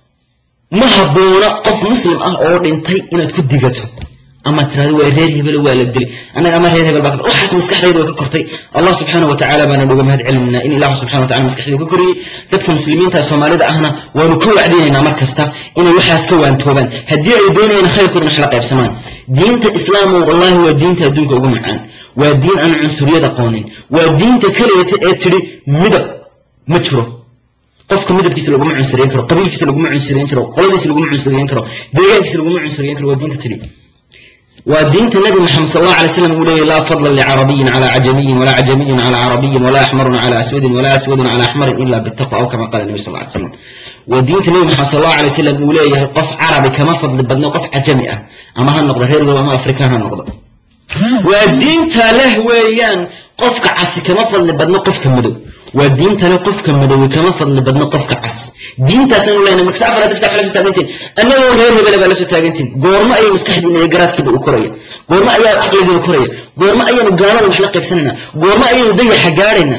ma habboona qof muslim ah oo dhintay inaad ku digato ama tirahdo waa reer hebel waa la dili annaga ama reer hebel baa waxaas maskaxdayda way ka kortay allah subxaana wa tacaala baana uga mahad celinaa in ilaahu subxana wa tacala maskaxdayda ka koriyey dadka muslimiinta soomaalida ahna waanu ka wacdinaynaa mar kasta inay waxaas ka waantoobaan haddii ay doonayaan khayrkoodan wax la qaybsamaan diinta islaamu wallahi waa diinta adduunka ugu macaan waa diin aan cunsuriyad aqoonin waa diinta keliyata ee tidhi midab ma jiro qofka midabkiisa laguma cunsuriyen karo qabiilkiisa laguma cunsuriyen karo qoladiisa laguma cunsuriyen karo deegaankiisa laguma cunsuriyen karo waa diinta tidhi waa diinta nabi maxamed sal allah alay slam uu leeyahy laa fadla licarabiyin cala cajamiyin walaa cajamiyin cala carabiyin walaa axmarun cala aswadin walaa aswadun cala axmarin ila bitaqwa aw kama qala nabi sal ly slam waa diinta nabi maxamed sal allah alay slam uu leeyahay qof carabi kama fadli badno qof cajami ah ama ha noqdo reer gob ama afrikaan ha noqdo waa diinta leh weeyaan qofka casi kama fadli badno qofka madow waa diintale qofka madowe kama fadli badno qofka cas diintaasanu lena markasa afar dagta la soo taagantiin annagoo reer hebele baa la soo taagantiin goormo ayay maskaxdiina iyo garaadkiiba u koraya goormo ayaa caqligiiba koraya goormo ayaanu gaalada wax la qaybsanayna goormo ayaynu dayaxa gaadhayna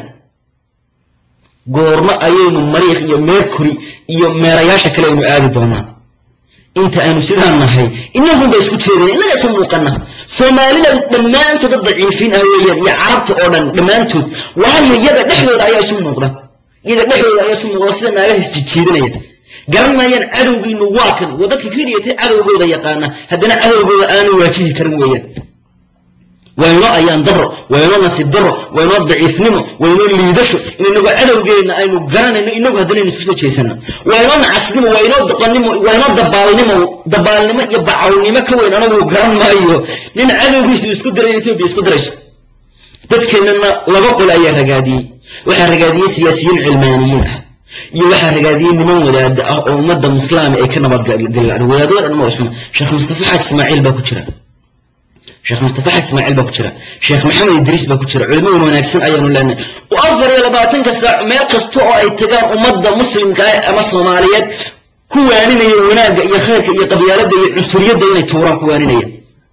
goormo ayaynu mariikh iyo mercury iyo meerayaasha kale aynu aadi doonaa inta aynu sidaa nahay inagun ba isku jeedana innaga isu muuqana soomaalida dhammaantood dad daciifiin ah weeyaan iyo carabta oo dhan dhammaantood waayo iyaga dhexdooda ayaa isu muuqda iyaga dhexdooda ayaa isu muuqda sida naagaha isjijiidanaya garan maayaan cadowgiinu waa kan waa dadka keliyatay cadowgooda yaqaana haddana cadowgooda aanu waajihi karin weeyaan waa inoo ayaan daro waa inoo nasiib daro waa inoo daciifnimo waa inoo liidasho in inagoo cadowgeenna aynu garanayno inagu haddanaynu isku soo jeesano waa inoo nacasnimo waa inoo doqonnimo waa inoo dabaalnimo dabaalnimo iyo bacawnimo ka weyn anagu garan maayo nin cadowgiisu isku diray etoobiya isku dirayso dadkeennana laba qol ayaa ragaadiyey waxaa ragaadiyey siyaasiyiin cilmaaniyiin ah iyo waxaa ragaadiyey niman wadaada ah oo ummadda muslaama ay ka nabadgalaan wadaadada dhan ma waxuma sheekh mustafa xaaj ismaaciil baa ku jira sheekh mustafa xaj ismaaciil baa ku jira sheekh maxamed idriis baa ku jira culimmadan wanaagsan ayaanu leenahay oo afar iyo labaatanka saac meel kasta oo ay tagaan ummadda muslimka ah ama soomaaliyeed ku waaninaya wanaagga iyo khayrka iyo qabyaaladda iyo cunsuriyadda inay tuuraan ku waaninaya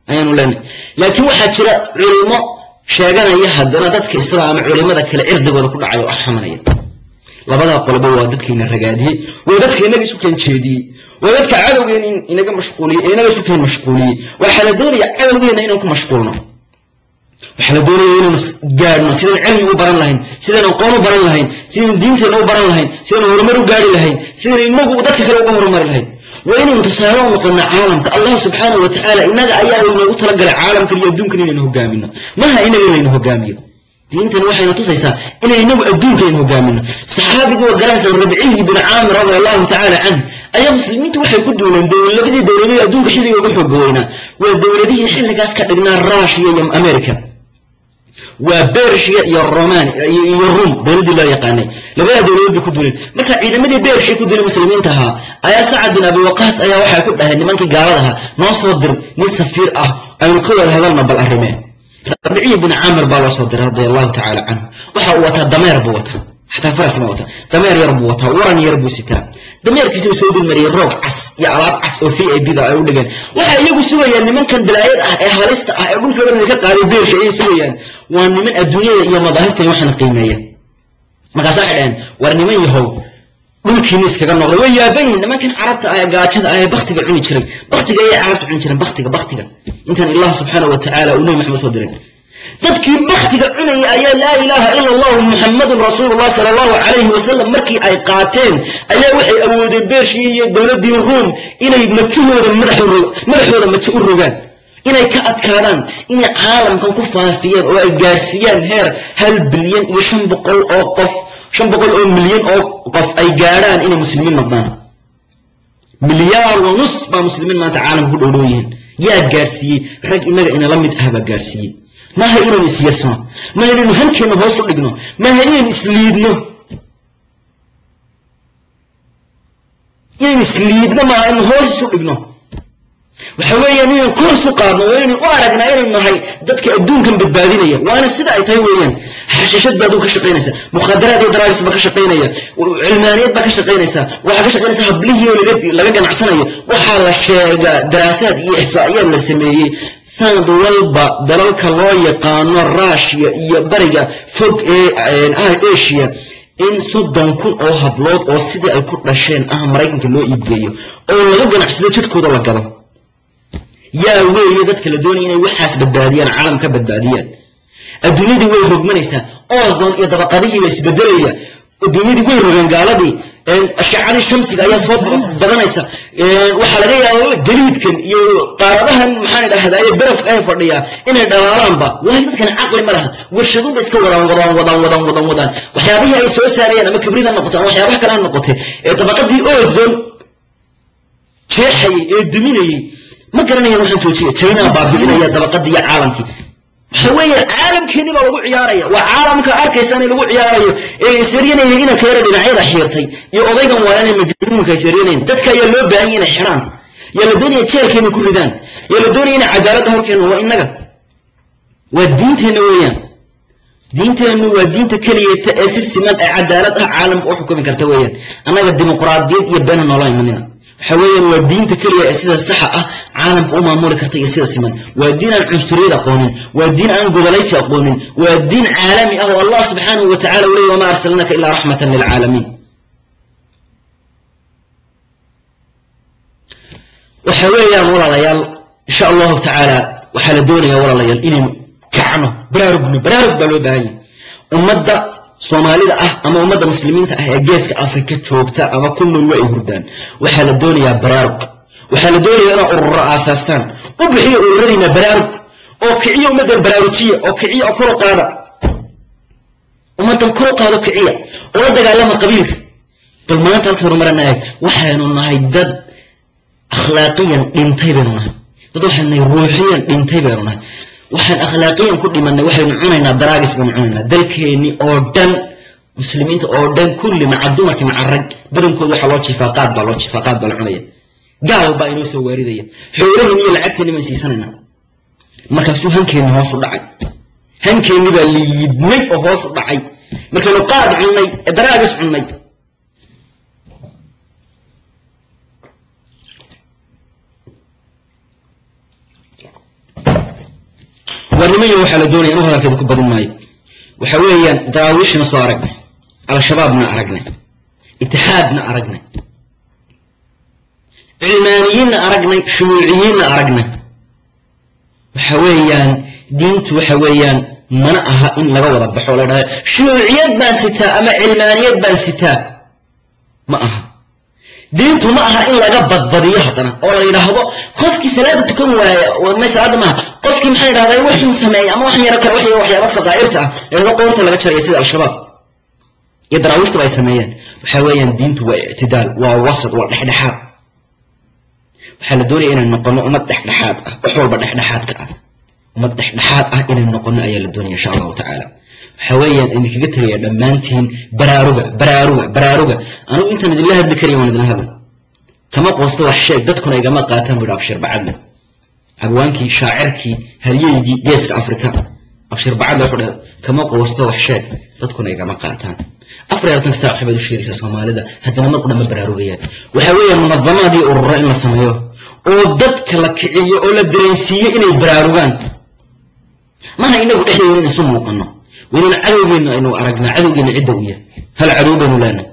ayaanu leenahay laakiin waxaa jira culimo sheeganaya haddana dadka islaama culimada kale cirdigooda ku dhacay oo axamanaya labadaa qoloba waa dadkayna ragaadiyey waa dadka inaga isu keen jeediyey waa dadka cadowgeena inaga mashquuliyey ee inaga isu keen mashquuliyey waxaa la doonaya cadowgeena inaan ku mashquulno waxaa la doonaya inaynu gaadhno sidaan cilmi u baran lahayn sidaan aqoon u baran lahayn sidaan diinteenna u baran lahayn sidaan horumar u gaari lahayn sidaan inagu dadka kale uga horumari lahayn waa inaynu tusaale u noqonnaa caalamka allah subxaanahu wa tacaala inaga ayaa inoogu talagalay caalamkan iyo adduunkan inaynu hogaamino maha inaga inaynu hogaamiyo diintan waxayna tusaysaa inay inagu adduunkaynu hogaamino saxaabigii waa garanaysa rabciyi bin caamir radia allahu tacaala canh ayaa muslimiintu waxay ku duuleen labadii dowladood adduunka xilliga ugu xooga weynaa waa dowladihii xilligaas ka dhignaa rushiya iyo america waa bershiya iyo roman iyo rum dowladdii loo yaqaanay labadaa dowladood bay ku duuleen marka ciidamadii bershiya ku duulay muslimiinta ahaa ayaa sacad bin abi waqaas ayaa waxay ku dhaheen nimankii gaalada ahaa noo soo dir nin safiir ah aynu ka wada hadalna bal arrimeen rabciyi bin caamir baa loo soo diray radia allahu tacaala canhu waxa uu wataa dameer buu wataa xataa faras ma wataa dameer yar buu wataa waran yar buu sitaa dameerkiisuu soo dulmariyey roog cas iyo alaab cas oo v a b da ay u dhigeen waxay iyagu sugayaan nimankan balaayad ah ee halista ah ee dhulka dhan ka qaaday beersha ayay sugayaan waa niman adduunyada iyo madaahirtan waxaana qiimeeya markaas waxay dhaheen war niman yahow dhulkiina iskaga noqday way yaaban yihin nimankan carabta ah ee gaajada ah ee baktiga cuni jiray baktiga ayay carabta cuni jireen baktiga baktiga intaan allah subxaana wa tacaala uu nebi maxamed soo diray dadkii baktiga cunaya ayaa laa ilaaha ila allahu muxamadun rasuulullah sala allahu calayhi wasalam markii ay qaateen ayaa waxay awoodeen beershii iyo dowladdii ruum inay majahooda madaxooda majo u rogaan inay ka adkaadaan inay caalamkan ku faafiyeen oo ay gaarsiiyaan heer hal bilyan iyo shan boqol oo qof shan boqol oo milyan oo qof ay gaadhaan inay muslimiin noqdaan milyaar wa nus baa muslimiin maanta caalamka ku dhowdhow yihiin yaa gaarsiiyey rag inaga inala mid ah baa gaarsiiyey maaha inaynu isyasno maaha inaynu hankeenna hoos u dhigno maaha inaynu isliidno inaynu isliidno maaha inaynu hoos isu dhigno waxa weeyaan inaynu kor isu qaadno waa inaynu u aragnaa inaynu nahay dadka adduunkan badbaadinaya waana sida ay tahay weeyaan xashishad baa adduun ka shaqaynaysa mukhaadaraad iyo daraagis baa ka shaqaynaya cilmaaniyad baa ka shaqaynaysa waxaa ka shaqaynaysa hablihii oo laga ganacsanayo waxaa la sheegaa daraasaad iyo ixsaa'iyaad la sameeyey sanad walba dalalka loo yaqaano rushia iyo bariga fog ee asia in soddon kun oo hablood oo sidii ay ku dhasheen ah maraykanka loo iibgeeyo oo laga ganacsado jidhkooda la gado yaa weeye dadka la doonaya inay waxaas badbaadiyaan caalam ka badbaadiyaan adduunyadii way rogmanaysaa ozon iyo dabaqadihii ba isbedelaya adduunyadii way rogaan gaaladii ashacadii shamsiga ayaa soo badanaysa waxaa laga yaaba jaliidkan iyo qaaradahan maxaan idhahdaa barafka ay fadhiyaa inay dhalaalaanba waayo dadkan caqli ma laha warshaduba iska wadaan wadaan wadaan wadaan wadaan wadaan waxyaabihii ay soo saarayaan ama kibrida noqotay ama waxyaabaha kale ha noqotay ee dabaqadii ozon jeexayay ee duminayay ma garanayaan waxaan joojiya china baabi'inaya dabaqadii iyo caalamkii waxa weeye caalamkeeni baa lagu ciyaaraya waa caalamka arkaysa in lagu ciyaarayo ee isaryanaya inanka yara dhinacyada xiirtay iyo odaygan waa inay majnuunka isaryanayeen dadka ayaa loo baahan inay xidhaan yaa la doonaya jeelkeena ku ridaan yaa la doonaya inay cadaaladda horkeena waa innaga waa diinteenna weeyaan diinteennu waa diinta keliyata ee si siman ee cadaalad ah caalamka u xukumi karta weeyaan annaga dimuqraadiyad iyo beena noola imanina waxa weeyaan waa diinta keliya ee sida saxa ah caalamka u maamuli karta iyo sida siman waa diin aan cunsuriyad aqoonin waa diin aan gobolaysi aqoonin waa diin caalami ah oo allah subxaanahu wa tacala u leeyay wamaa arsalnaka ilaa raxmatan lilcaalamiin waxa weeyaan walaalayaal insha allahu tacaala waxaa la doonayaa walaalayaal inaynu kacno baraarugno baraarug baa loo baahan yahay ummadda soomaalida ah ama ummadda muslimiinta ah ee geeska afrika joogta ama ku nool waa ay hurdaan waxaa la doonayaa baraarug waxaa la doonayaa inaa ururo aasaastaan u bixiyo ururadiina baraarug oo kiciya ummaddan baraarujiya oo kiciya oo kor u qaada ummaddan kor u qaado kiciya oo la dagaalama qabiilka bal maanta halka horumarana eeg waxaynu nahay dad akhlaaqiyan dhintay baynu nahay dad waxaynu nahay ruuxiyan dhintay baynu nahay waxaan akhlaaqiyan ku dhimanay waxaynu cunaynaa daraagis baynu cunaynaa dalkeenni oo dhan muslimiinta oo dhan kulli maca dumarki maca rag badankooda waxaa loo jifaa qaad baa loo jifaa qaad baa la cunaya gaal baa inoo soo waaridaya xoolaheen iyo lacagteeni baan siisanayna markaasuu hankeenni hoos u dhacay hankeenni baa liidmay oo hoos u dhacay markaynu qaad cunnay ee daraagis cunnay waa nimanyo waxaa la doonaya inuu hadalkeeda ku badin maayo waxa weeyaan daraawiishna soo aragnay al-shabaabna aragnay itixaadna aragnay cilmaaniyiinna aragnay shumuuciyiinna aragnay waxa weeyaan diintu waxa weeyaan mana aha in laga wada baxo la dhahda shumuuciyad baan sitaa ama cilmaaniyad baan sitaa ma aha diintu ma aha in laga badbadiyo haddana oo la yidhaahdo qofkii salaada tukan waaya may salaada maaha qofkii maxaa yidhahdaa waxun sameeya ama waxan yaro kale wax waxyaaba saqaa'irta ah yidhahdo qoorta laga jaraya sida al-shabaab iyo daraawiishtuba ay sameeyeen waxa weeyaan diintu waa ictidaal waa wasad waa dhexdhexaad waxaa la doonaya inay noqono ummad dhexdhexaad ah wax walba dhexdhexaadka ah ummad dhexdhexaad ah inay noqono ayaa la doonaya insha allahu tacaala waxa weeyaan idinkaga tegaya dhammaantiin baraaruga baraaruga baraaruga anigu intaan idinla hadli karayo waan idinla hadla kama qoosto wax sheeg dadkuna igama qaataan buu abshir bacadle abwaankii shaacirkii halyeygii geeska afrika abshir bacadle wuxuu dhahay kama qoosto wax sheeg dadkuna igama qaataan afar iyo labatanka saac waxbaad u sheegaysaa soomaalida haddana mar qudha ma baraarugayaan waxa weeyaan munadamaadii ururo in la sameeyo oo dadka la kiciyo oo la dareensiiyo inay baraarugaan maha inagu dhexdeeda in isu muuqano waynaan cadowgeena aynu aragnaa cadowgeena cidda u yahay hal cadow baynu leenahay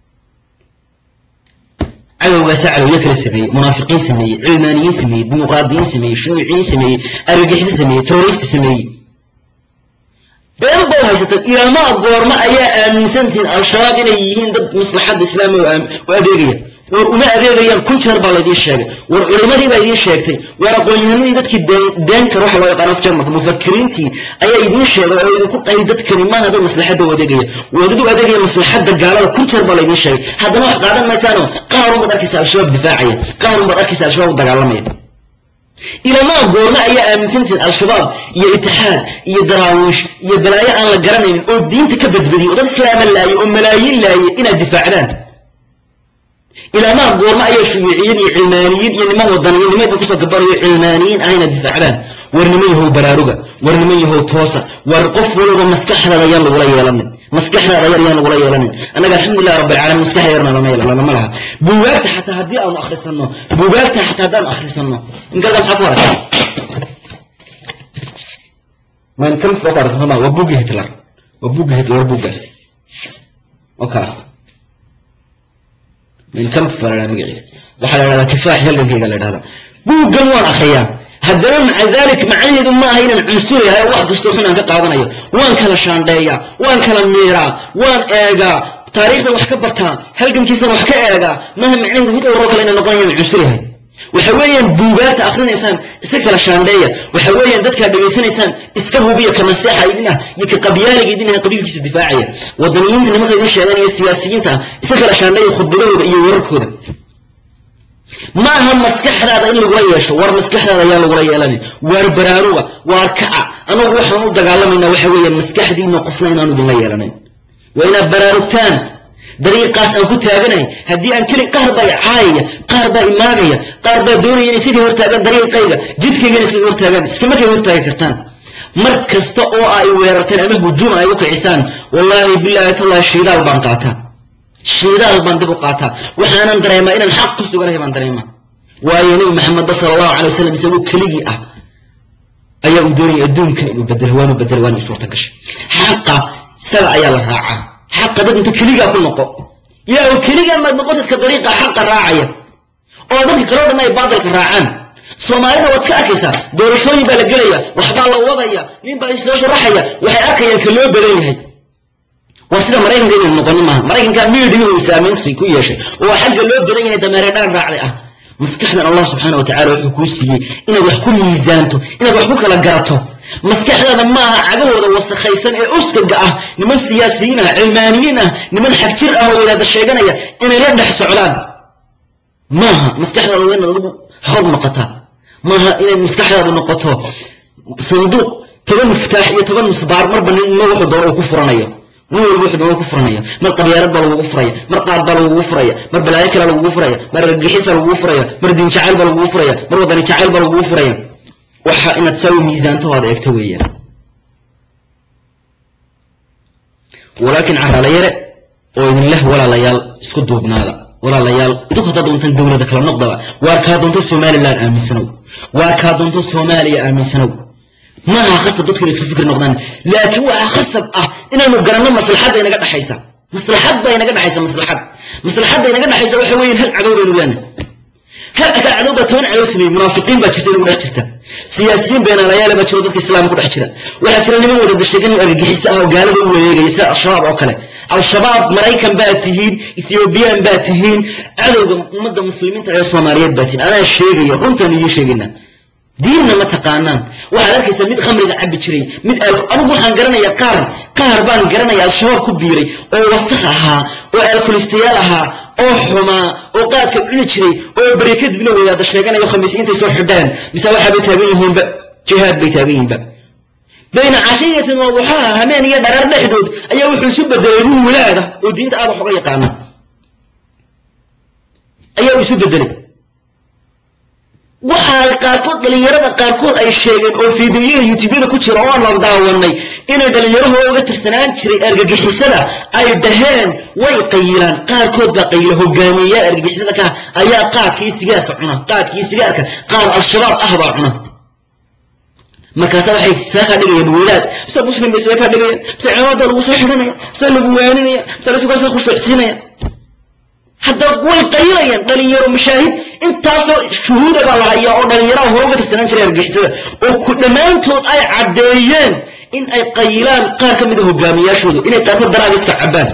cadowgaasaa cadowyo kala sameeyey munaafiqiin sameeyey cilmaaniyiin sameeyey dimuqraadiyiin sameeyey shuuciyiin sameeyey argagixiso sameeyey terrorist sameeyey been ba haysataan ilaamaa goorma ayaa aaminsantihiin al-shabaab inay yihiin dad maslaxadda islaamiga u adeegaya war uma adeegayaan kun jeer baa laydiin sheegay war culimadii baa idiin sheegtay war aqoon-yahanadii dadkii deenkar waxa loo yaqaan af jarmalka mufakiriintii ayaa idiin sheegay oo idinku qayl dadkani maaha dad maslaxadda u adeegaya waa dad u adeegaya maslaxadda gaalada kun jeer baa laydiin sheegay haddana wax qaadan maysaanoo qaarun baad arkaysa al-shabaab difaacaya qaarun baad arkaysa al-shabaab u dagaalamaya ilamaa goorma ayaa aaminsantihiin al-shabaab iyo itixaad iyo daraawiish iyo balaayo aan la garanaynin oo diinta ka badbadiyey oo dad islaama laayay oo malaayiin laayay inaad difaacdaan ilaamaa goorma ayaa shuuiciyiin iyo cilmaaniyiin iyo niman wadaniyo nimaydba kusoo gabanayo cilmaaniyiin ah inaad difaacdaan war niman yahow baraaruga war niman yahow toosa war qof waliba maskaxdaada yaan lagula yeelanin maskaxdaada yar yaan lagula yeelanin annaga alxamdulilah rabbi alcaalamiin maskax yarna lama lama laha buugaagta xataa haddii aanu akhrisanno buugaagta xataa haddaanu akhrisanno inkalka maxaa ku harasa man kan oo ku harasa soma waa buugii hitler waa buugii hitler buuggaas oo kaas min kam falaa magaciisa waxaa la dhahdaa kifaax halgankayga la dhahdaa buuggan waan akriyaa haddana maca dalik macnaheedu ma aha inaan cunsurayahay wax kastoo xun aan ka qaadanayo waan kala shaandheeyaa waan kala miiraa waan eegaa taariikhdan wax ka bartaa halgankiisan wax ka eegaa maaha macnaheedu hitler oo kale inaan noqonaya inaan cunsurayahay waxa weeyaan buugaagta akrinaysaan iska kala shaandheeya waxa weeyaan dadkaa dhegaysanaysaan iska hubiya ka nasteexa idin ah iyo ka qabyaaliga idin ah qabiilkiisa difaacaya wadaniyiinta nimanka idin sheegan iyo siyaasiyiinta ah iska kala shaandheeya khudbadahooda iyo wararkooda ma aha maskaxdaada in lagula yeesho war maskaxdaada ayaan lagula yeelanin waar baraaruga waar kaca anagu waxaan u dagaalamaynaa waxa weeyaan maskaxdiina qofna inaanu idinla yeelanayn waa inaad baraarugtaan dariiqaas aan ku taaganahay haddii aan keli qaar baa caayaya qaar baa imaagaya qaar baa doonaya inay sidii hortaagaan dariiqayga jidkaygana iskaga hortaagaan iskama kay hortaagi kartaan mar kasta oo ay weerarteen ama hujuum ay u kicisaan wallaahi bilaahi tallahi shiidaal baan qaataa shiidaal baan dib u qaataa waxaanan dareemaa inaan xaq ku suganahay baan dareemaa waayo nebi maxamedba sala allahu calay wasalam isagoo keligii ah ayaa uu doonayay adduunkan inuu bedelo waanu bedelo waana suurta gashay xaqa isaga ayaa la raacaa xaqa dad inta keligaa ku noqo yaa oo keligaa maad noqotadka dariiqa xaqa raacaya oo dadka kaloo dhan ay baadilka raacaan soomaalida waad ka arkaysaa doorashooyin baa la gelaya waxbaa la wadaya nin baa isoo sharaxaya waxay arkayaan ka loo badan yahay waa sida maraykanka inaynu noqonin maaha maraykanka miidiga uu saamaynsi ku yeeshay oo xagga loo badan yahay dameere dhaan raacday ah maskaxdan allah subxaana wa tacala wuxuu kuu siiyey inaad wax ku miisaanto inaad wax ku kala garato maskaxdaada maaha cagahooda wasakhaysan ee uskaga ah niman siyaasiyiin ah cilmaaniyiin ah niman xagjir ah oo wadaada sheeganaya inay la dhex socdaan maaha maskaxdaada waa inaad adigu xor noqotaa maaha inay maskaxdaadu noqoto sanduuq toban miftaax iyo toban misbaar marba ninma wuxuu doono uu ku furanayo nin walba wuxuu doono ku furanaya mar qabyaalad baa lagugu furaya mar qaad baa lagugu furaya mar balaayo kale lagugu furaya mar argagixisa lagugu furaya mar diin jacayl baa lagugu furaya mar wadani jacayl baa lagugu furaya waxa inaad saa u miisaanto aad eegto weeyaan walaakin caraalayare oo idin leh walaalayaal isku duubnaada walaalayaal idinku haddaad doontaan dowlada kala noqdaba waar kaa doonto somalilan aaminsanow waar kaa doonto soomaaliya aaminsanow maaha khasab dadku inay isku fikir noqdaan laakiin waxaa khasab ah inaynu garanno maslaxadda inaga dhexaysa maslaxad baa inaga dhexaysa maslaxad maslaxadda inaga dhexaysa waxa weeyaan hal cadow baynu leenahay hal cadow baa toban cadow sameeyey munaafiqiin baa jirta inagu dhex jirta siyaasiyiin beenaalayaale baa jiro dadka islaamka ku dhex jira waxaa jira niman wada dashegan argagixisa ah oo gaalada u wareegaya sida al-shabaab oo kale al-shabaab maraykan baa tihiin ethiobiyan baa tihiin cadowga ummadda muslimiinta ee soomaaliyeed baa tihiin anaa sheegaya runtaan idiin sheegayna diinna ma taqaanaan waxaad arkaysaa mid khamriga cabbi jiray mid anigu waxaan garanayaa qaar qaar baan garanaya al-shabaab ku biiray oo wasakh ahaa oo alkolistayaal ahaa oo xumaa oo qaadka cuni jiray oo bareekadibna wadaada sheeganayo khamiis intay soo xidhaan mise waxaabay taagan yihiinba jihaad bay taagan yihiinba bayna cashiyatin wa duxaaha hameen iyo dharaar dhexdood ayaa wuxuu isu bedelay ruux walaada oo diinta aad wax uga yaqaana ayaa uu isu bedelay waxaa qaarkood dhalinyarada qaarkood ay sheegeen oo fiidiyoyada youtubeyada ku jira oo aan la daawanay inay dhalinyarahoo uga tirsanaan jiray argagixisada ay dhaheen way qayilaan qaarkood baa qayila hogaamiyeyaa argagixisada ka ayaa qaadkii sigaarka cuna qaadkii sigaarka qaar al-shabaab ah baa cuna markaasa waxay saa kaa dhigayaan wadaad mise muslim bay saa kaa dhigayaan mise cimaamada lagu soo xidhanaya mise lagu waaninaya mise lasukasa khushuucsiinaya haddaba way qayilayaan dhalinyaro mashaahid intaasoo shuhuuda baa la hayaa oo dhalinyaraha hore uga tirsanaan jiray argixisada oo ku dhammaantood ay caddeeyeen in ay qayilaan qaar ka mida hogaamiyaashooda inay qaarkood daraaga iska cabbaan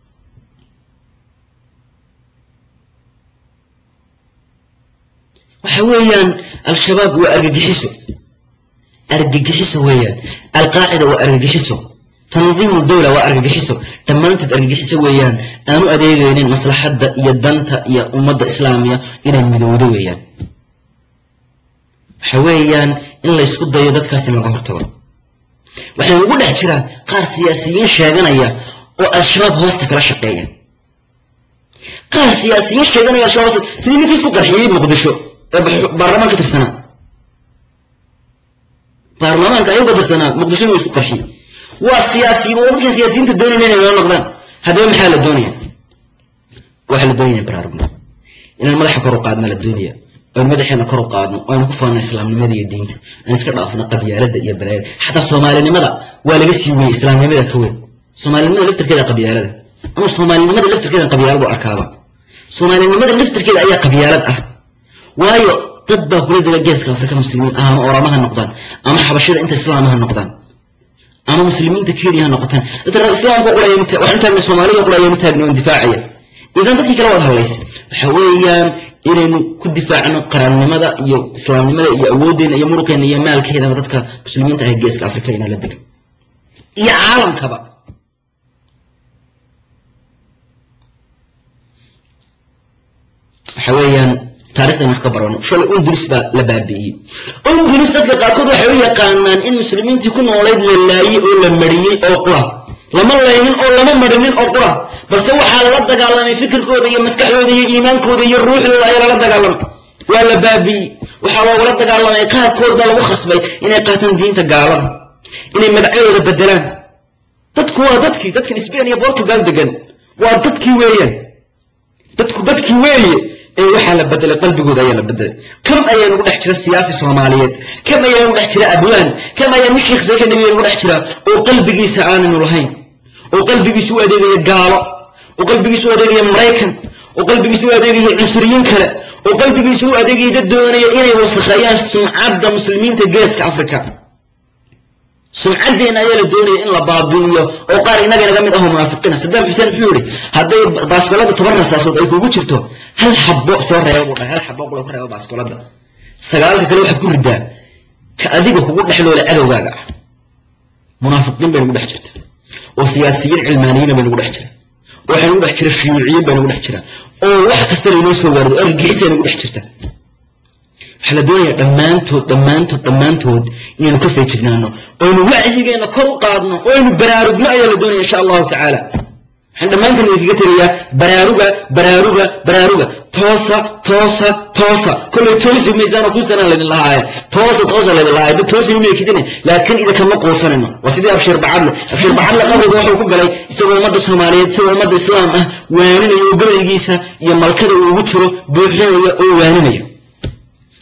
waxa weeyaan al-shabaab waa argagixiso argagixiso weeyaan alqaacida waa argagixiso tandiimu dawla waa argagixiso dhammaantood argagixiso weeyaan aanu adeegaynin maslaxadda iyo danta iyo ummadda islaamiya inay midowdo weeyaan waxa weeyaan in laysku dayo dadkaas in laga hortago waxay ugu dhex jiraan qaar siyaasiyiin sheeganaya oo al-shabaab hoosta kala shaqeeya qaar siyaasiyiin sheeganaya al-shabaab hoosta sidii ninkii isku qarxiyey muqdisho ee baarlamaan ka tirsanaa baarlamaanka ayuu ka tirsanaa muqdisho inuu isku qarxiyey waa siyaasiyiin waa dadkan siyaasiyiinta doonayna inay noo noqdaan haddaba maxaa la doonaya waxaa la doonaya baraarugna inaan madaxa kor u qaadna la doonaya oon madaxeena kor u qaadno oo aynu ku faano islaamnimada iyo diinta aan iska dhaafno qabyaalada iyo balaayada xataa soomaalinimada waa laga sii weeyey islaamnimada ka weyn soomaalinimada laftarkeeda qabyaalada ama soomaalinimada laftarkeeda qabyaaladu arkaaba soomaalinimada laftarkeeda ayaa qabyaalad ah waayo dad baa kula jira geeska afrika muslimiin ah ama oramaha noqdaan ama xabashada inta islaamaha noqdaan ama muslimiinta kenya ha noqotaan dadka islaamka waxaan taagna soomaalida qura ayaynu taagna oon difaacaya idan dadkii kale waad hadlaysa waxa weeyaan inaynu ku difaacno qarannimada iyo islaamnimada iyo awooddeena iyo muruqeena iyo maalkeedaba dadka muslimiinta ah geeska afrika inaa la degan iyo caalamkaba waxa weeyaan taarikhdan wax ka barano shalay undulis baa la baabi'iyey undulis dadka qaarkood waxay u yaqaanaan in muslimiintii ku noolayd la laayey oo la mariyey oo qura lama laynin oo lama marinin oo qura balse waxaa lala dagaalamay fikirkooda iyo maskaxdooda iyo iimaankooda iyo ruuxdooda ayaa lala dagaalamay waa la baabi'iyey waxaa loogala dagaalamay qaarkood baa lagu khasbay inay qaataan diinta gaalada inay magacyadooda bedelaan dadku waa dadkii dadkan sbain iyo portugal degan waa dadkii weeyaan dadku dadkii weeye ee waxaa la bedelay qalbigooda ayaa la bedelay kam ayaa nagu dhex jira siyaasi soomaaliyeed kam ayaa nagu dhex jira abwaan kam ayaa nin sheekh zaka nabiga nagu dhex jira oo qalbigiisa aananu lahayn oo qalbigiisa u adeegaya gaalo oo qalbigiisa u adeegaya maraykan oo qalbigiisa u adeegaya cunsuriyiin kale oo qalbigiisa u adeegaya dad doonaya inay wasakheeyaan sumcadda muslimiinta geeska afrika sumcaddeena ayaa la doonaya in la baabi'iyo oo qaar inaga inaga mid aho munaafiqiina sadaam xuseen muxuu yihi hadday baaskolada toban rasaasood ay kugu jirto hal xabo soo reeba buu dhahay hal xabo qula ku reeba baaskolada sagaalka kale waxaad ku ridaa ka adiga kugu dhexloola cadowgaaga ah munaafiqiin bay nagu dhex jirta oo siyaasiyiin cilmaaniyiina bay nagu dhex jira oo waxay nagu dhex jira shuyuuciyiin bay nagu dhex jira oo wax kasta laynoo soo waarido argagixisay nagu dhex jirta waxaa la doonaya dhammaantood dhammaantood dhammaantood inaynu ka feejignaano oynu wacyigeena kor u qaadno oo aynu baraarugno ayaa la doonaya insha allahu tacaala waxaan dhammaantan idinkaga tegayaa baraaruga baraaruga baraaruga toosa toosa toosa kollay toosi maysaanoo kuusanaan laydin lahaaya toosa toosa laydin lahaaya dad toosi umeekidine laakiin idinkama quusanayno waa sidii abshir bacadle abshir bacadle qabriga wuxuu ku galay isagoo ummadda soomaaliyeed isagoo ummadda islaam ah waaninaya oo gabaygiisa iyo malkada uu ugu jiro buuxinaya oo waaninaya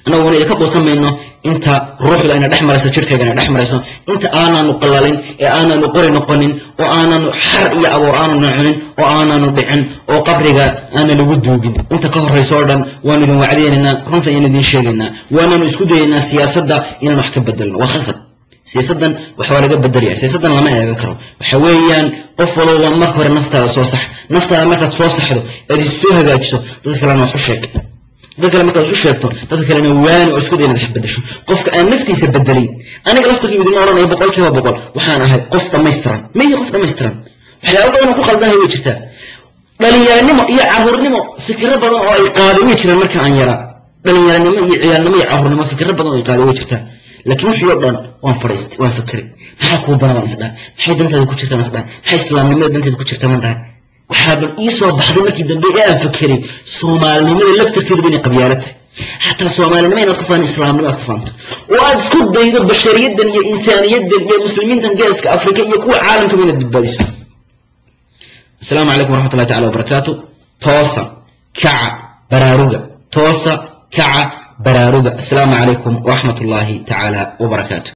annaguna idinka quusan mayno inta ruuxda ayna dhex marayso jirkayga ayna dhex marayso inta aanaanu qalalin ee aanaanu qori noqonin oo aanaanu xar iyo aboor aananu cunin oo aanaanu dhicin oo qabriga aana lagu duugin inta ka horrayso oo dhan waanu idin wacdiynaynaa runta ayaan idin sheegaynaa waananu isku dayaynaa siyaasadda inaan wax ka bedelno waa khasab siyaasaddan wax waa laga bedelaya siyaasaddan lama eegan karo waxa weeyaan qof walba marka hore naftaada soo sax naftaada markaad soo saxdo eed is soo hagaajiso dadka kalena wax u sheeg dadka kale markaad wax u sheegto dadka kalena waani oo isku day inaad wax bedesho qofka aan naftiisa bedelin aniga laftarkii idin odhanaya boqol kiiba boqol waxaan ahay qof dhammaystiran maya qof dhammaystiran waxyaaba badan oo ku khaldanahay way jirtaa dhalinyaranimo iyo caruurnimo fikiro badan oo ay qaaday way jiraan marka aan yaraa dhalinyaranimo iyo ciyaalnimo iyo caruurnimo fikiro badan oo ay qaaday way jirtaa laakiin wixii oo dhan waan fadhiistay waan fikray maxaa kuu banan waan isdhahay maxay dantaada ku jirtaan isdhahay maxay islaamnimada danteeda ku jirta man dhahay waxaa bal ii soo baxday markii dambe ee aan fikiray soomaalinimada laftarkeeduba inay qabyaalo tahay xataa soomaalinimo inaad ku fahanto islaamnimo aad ku fahanto oo aad isku daydo bashariyaddan iyo insaaniyaddan iyo muslimiintan geeska afrika iyo kuwa caalamkaba inaad badbaadiso asalaamu calaykum waraxmat ullahi tacala wabarakaatu toosa kaca baraaruga toosa kaca baraaruga asalaamu calaykum waraxmat ullaahi tacaala wabarakaatu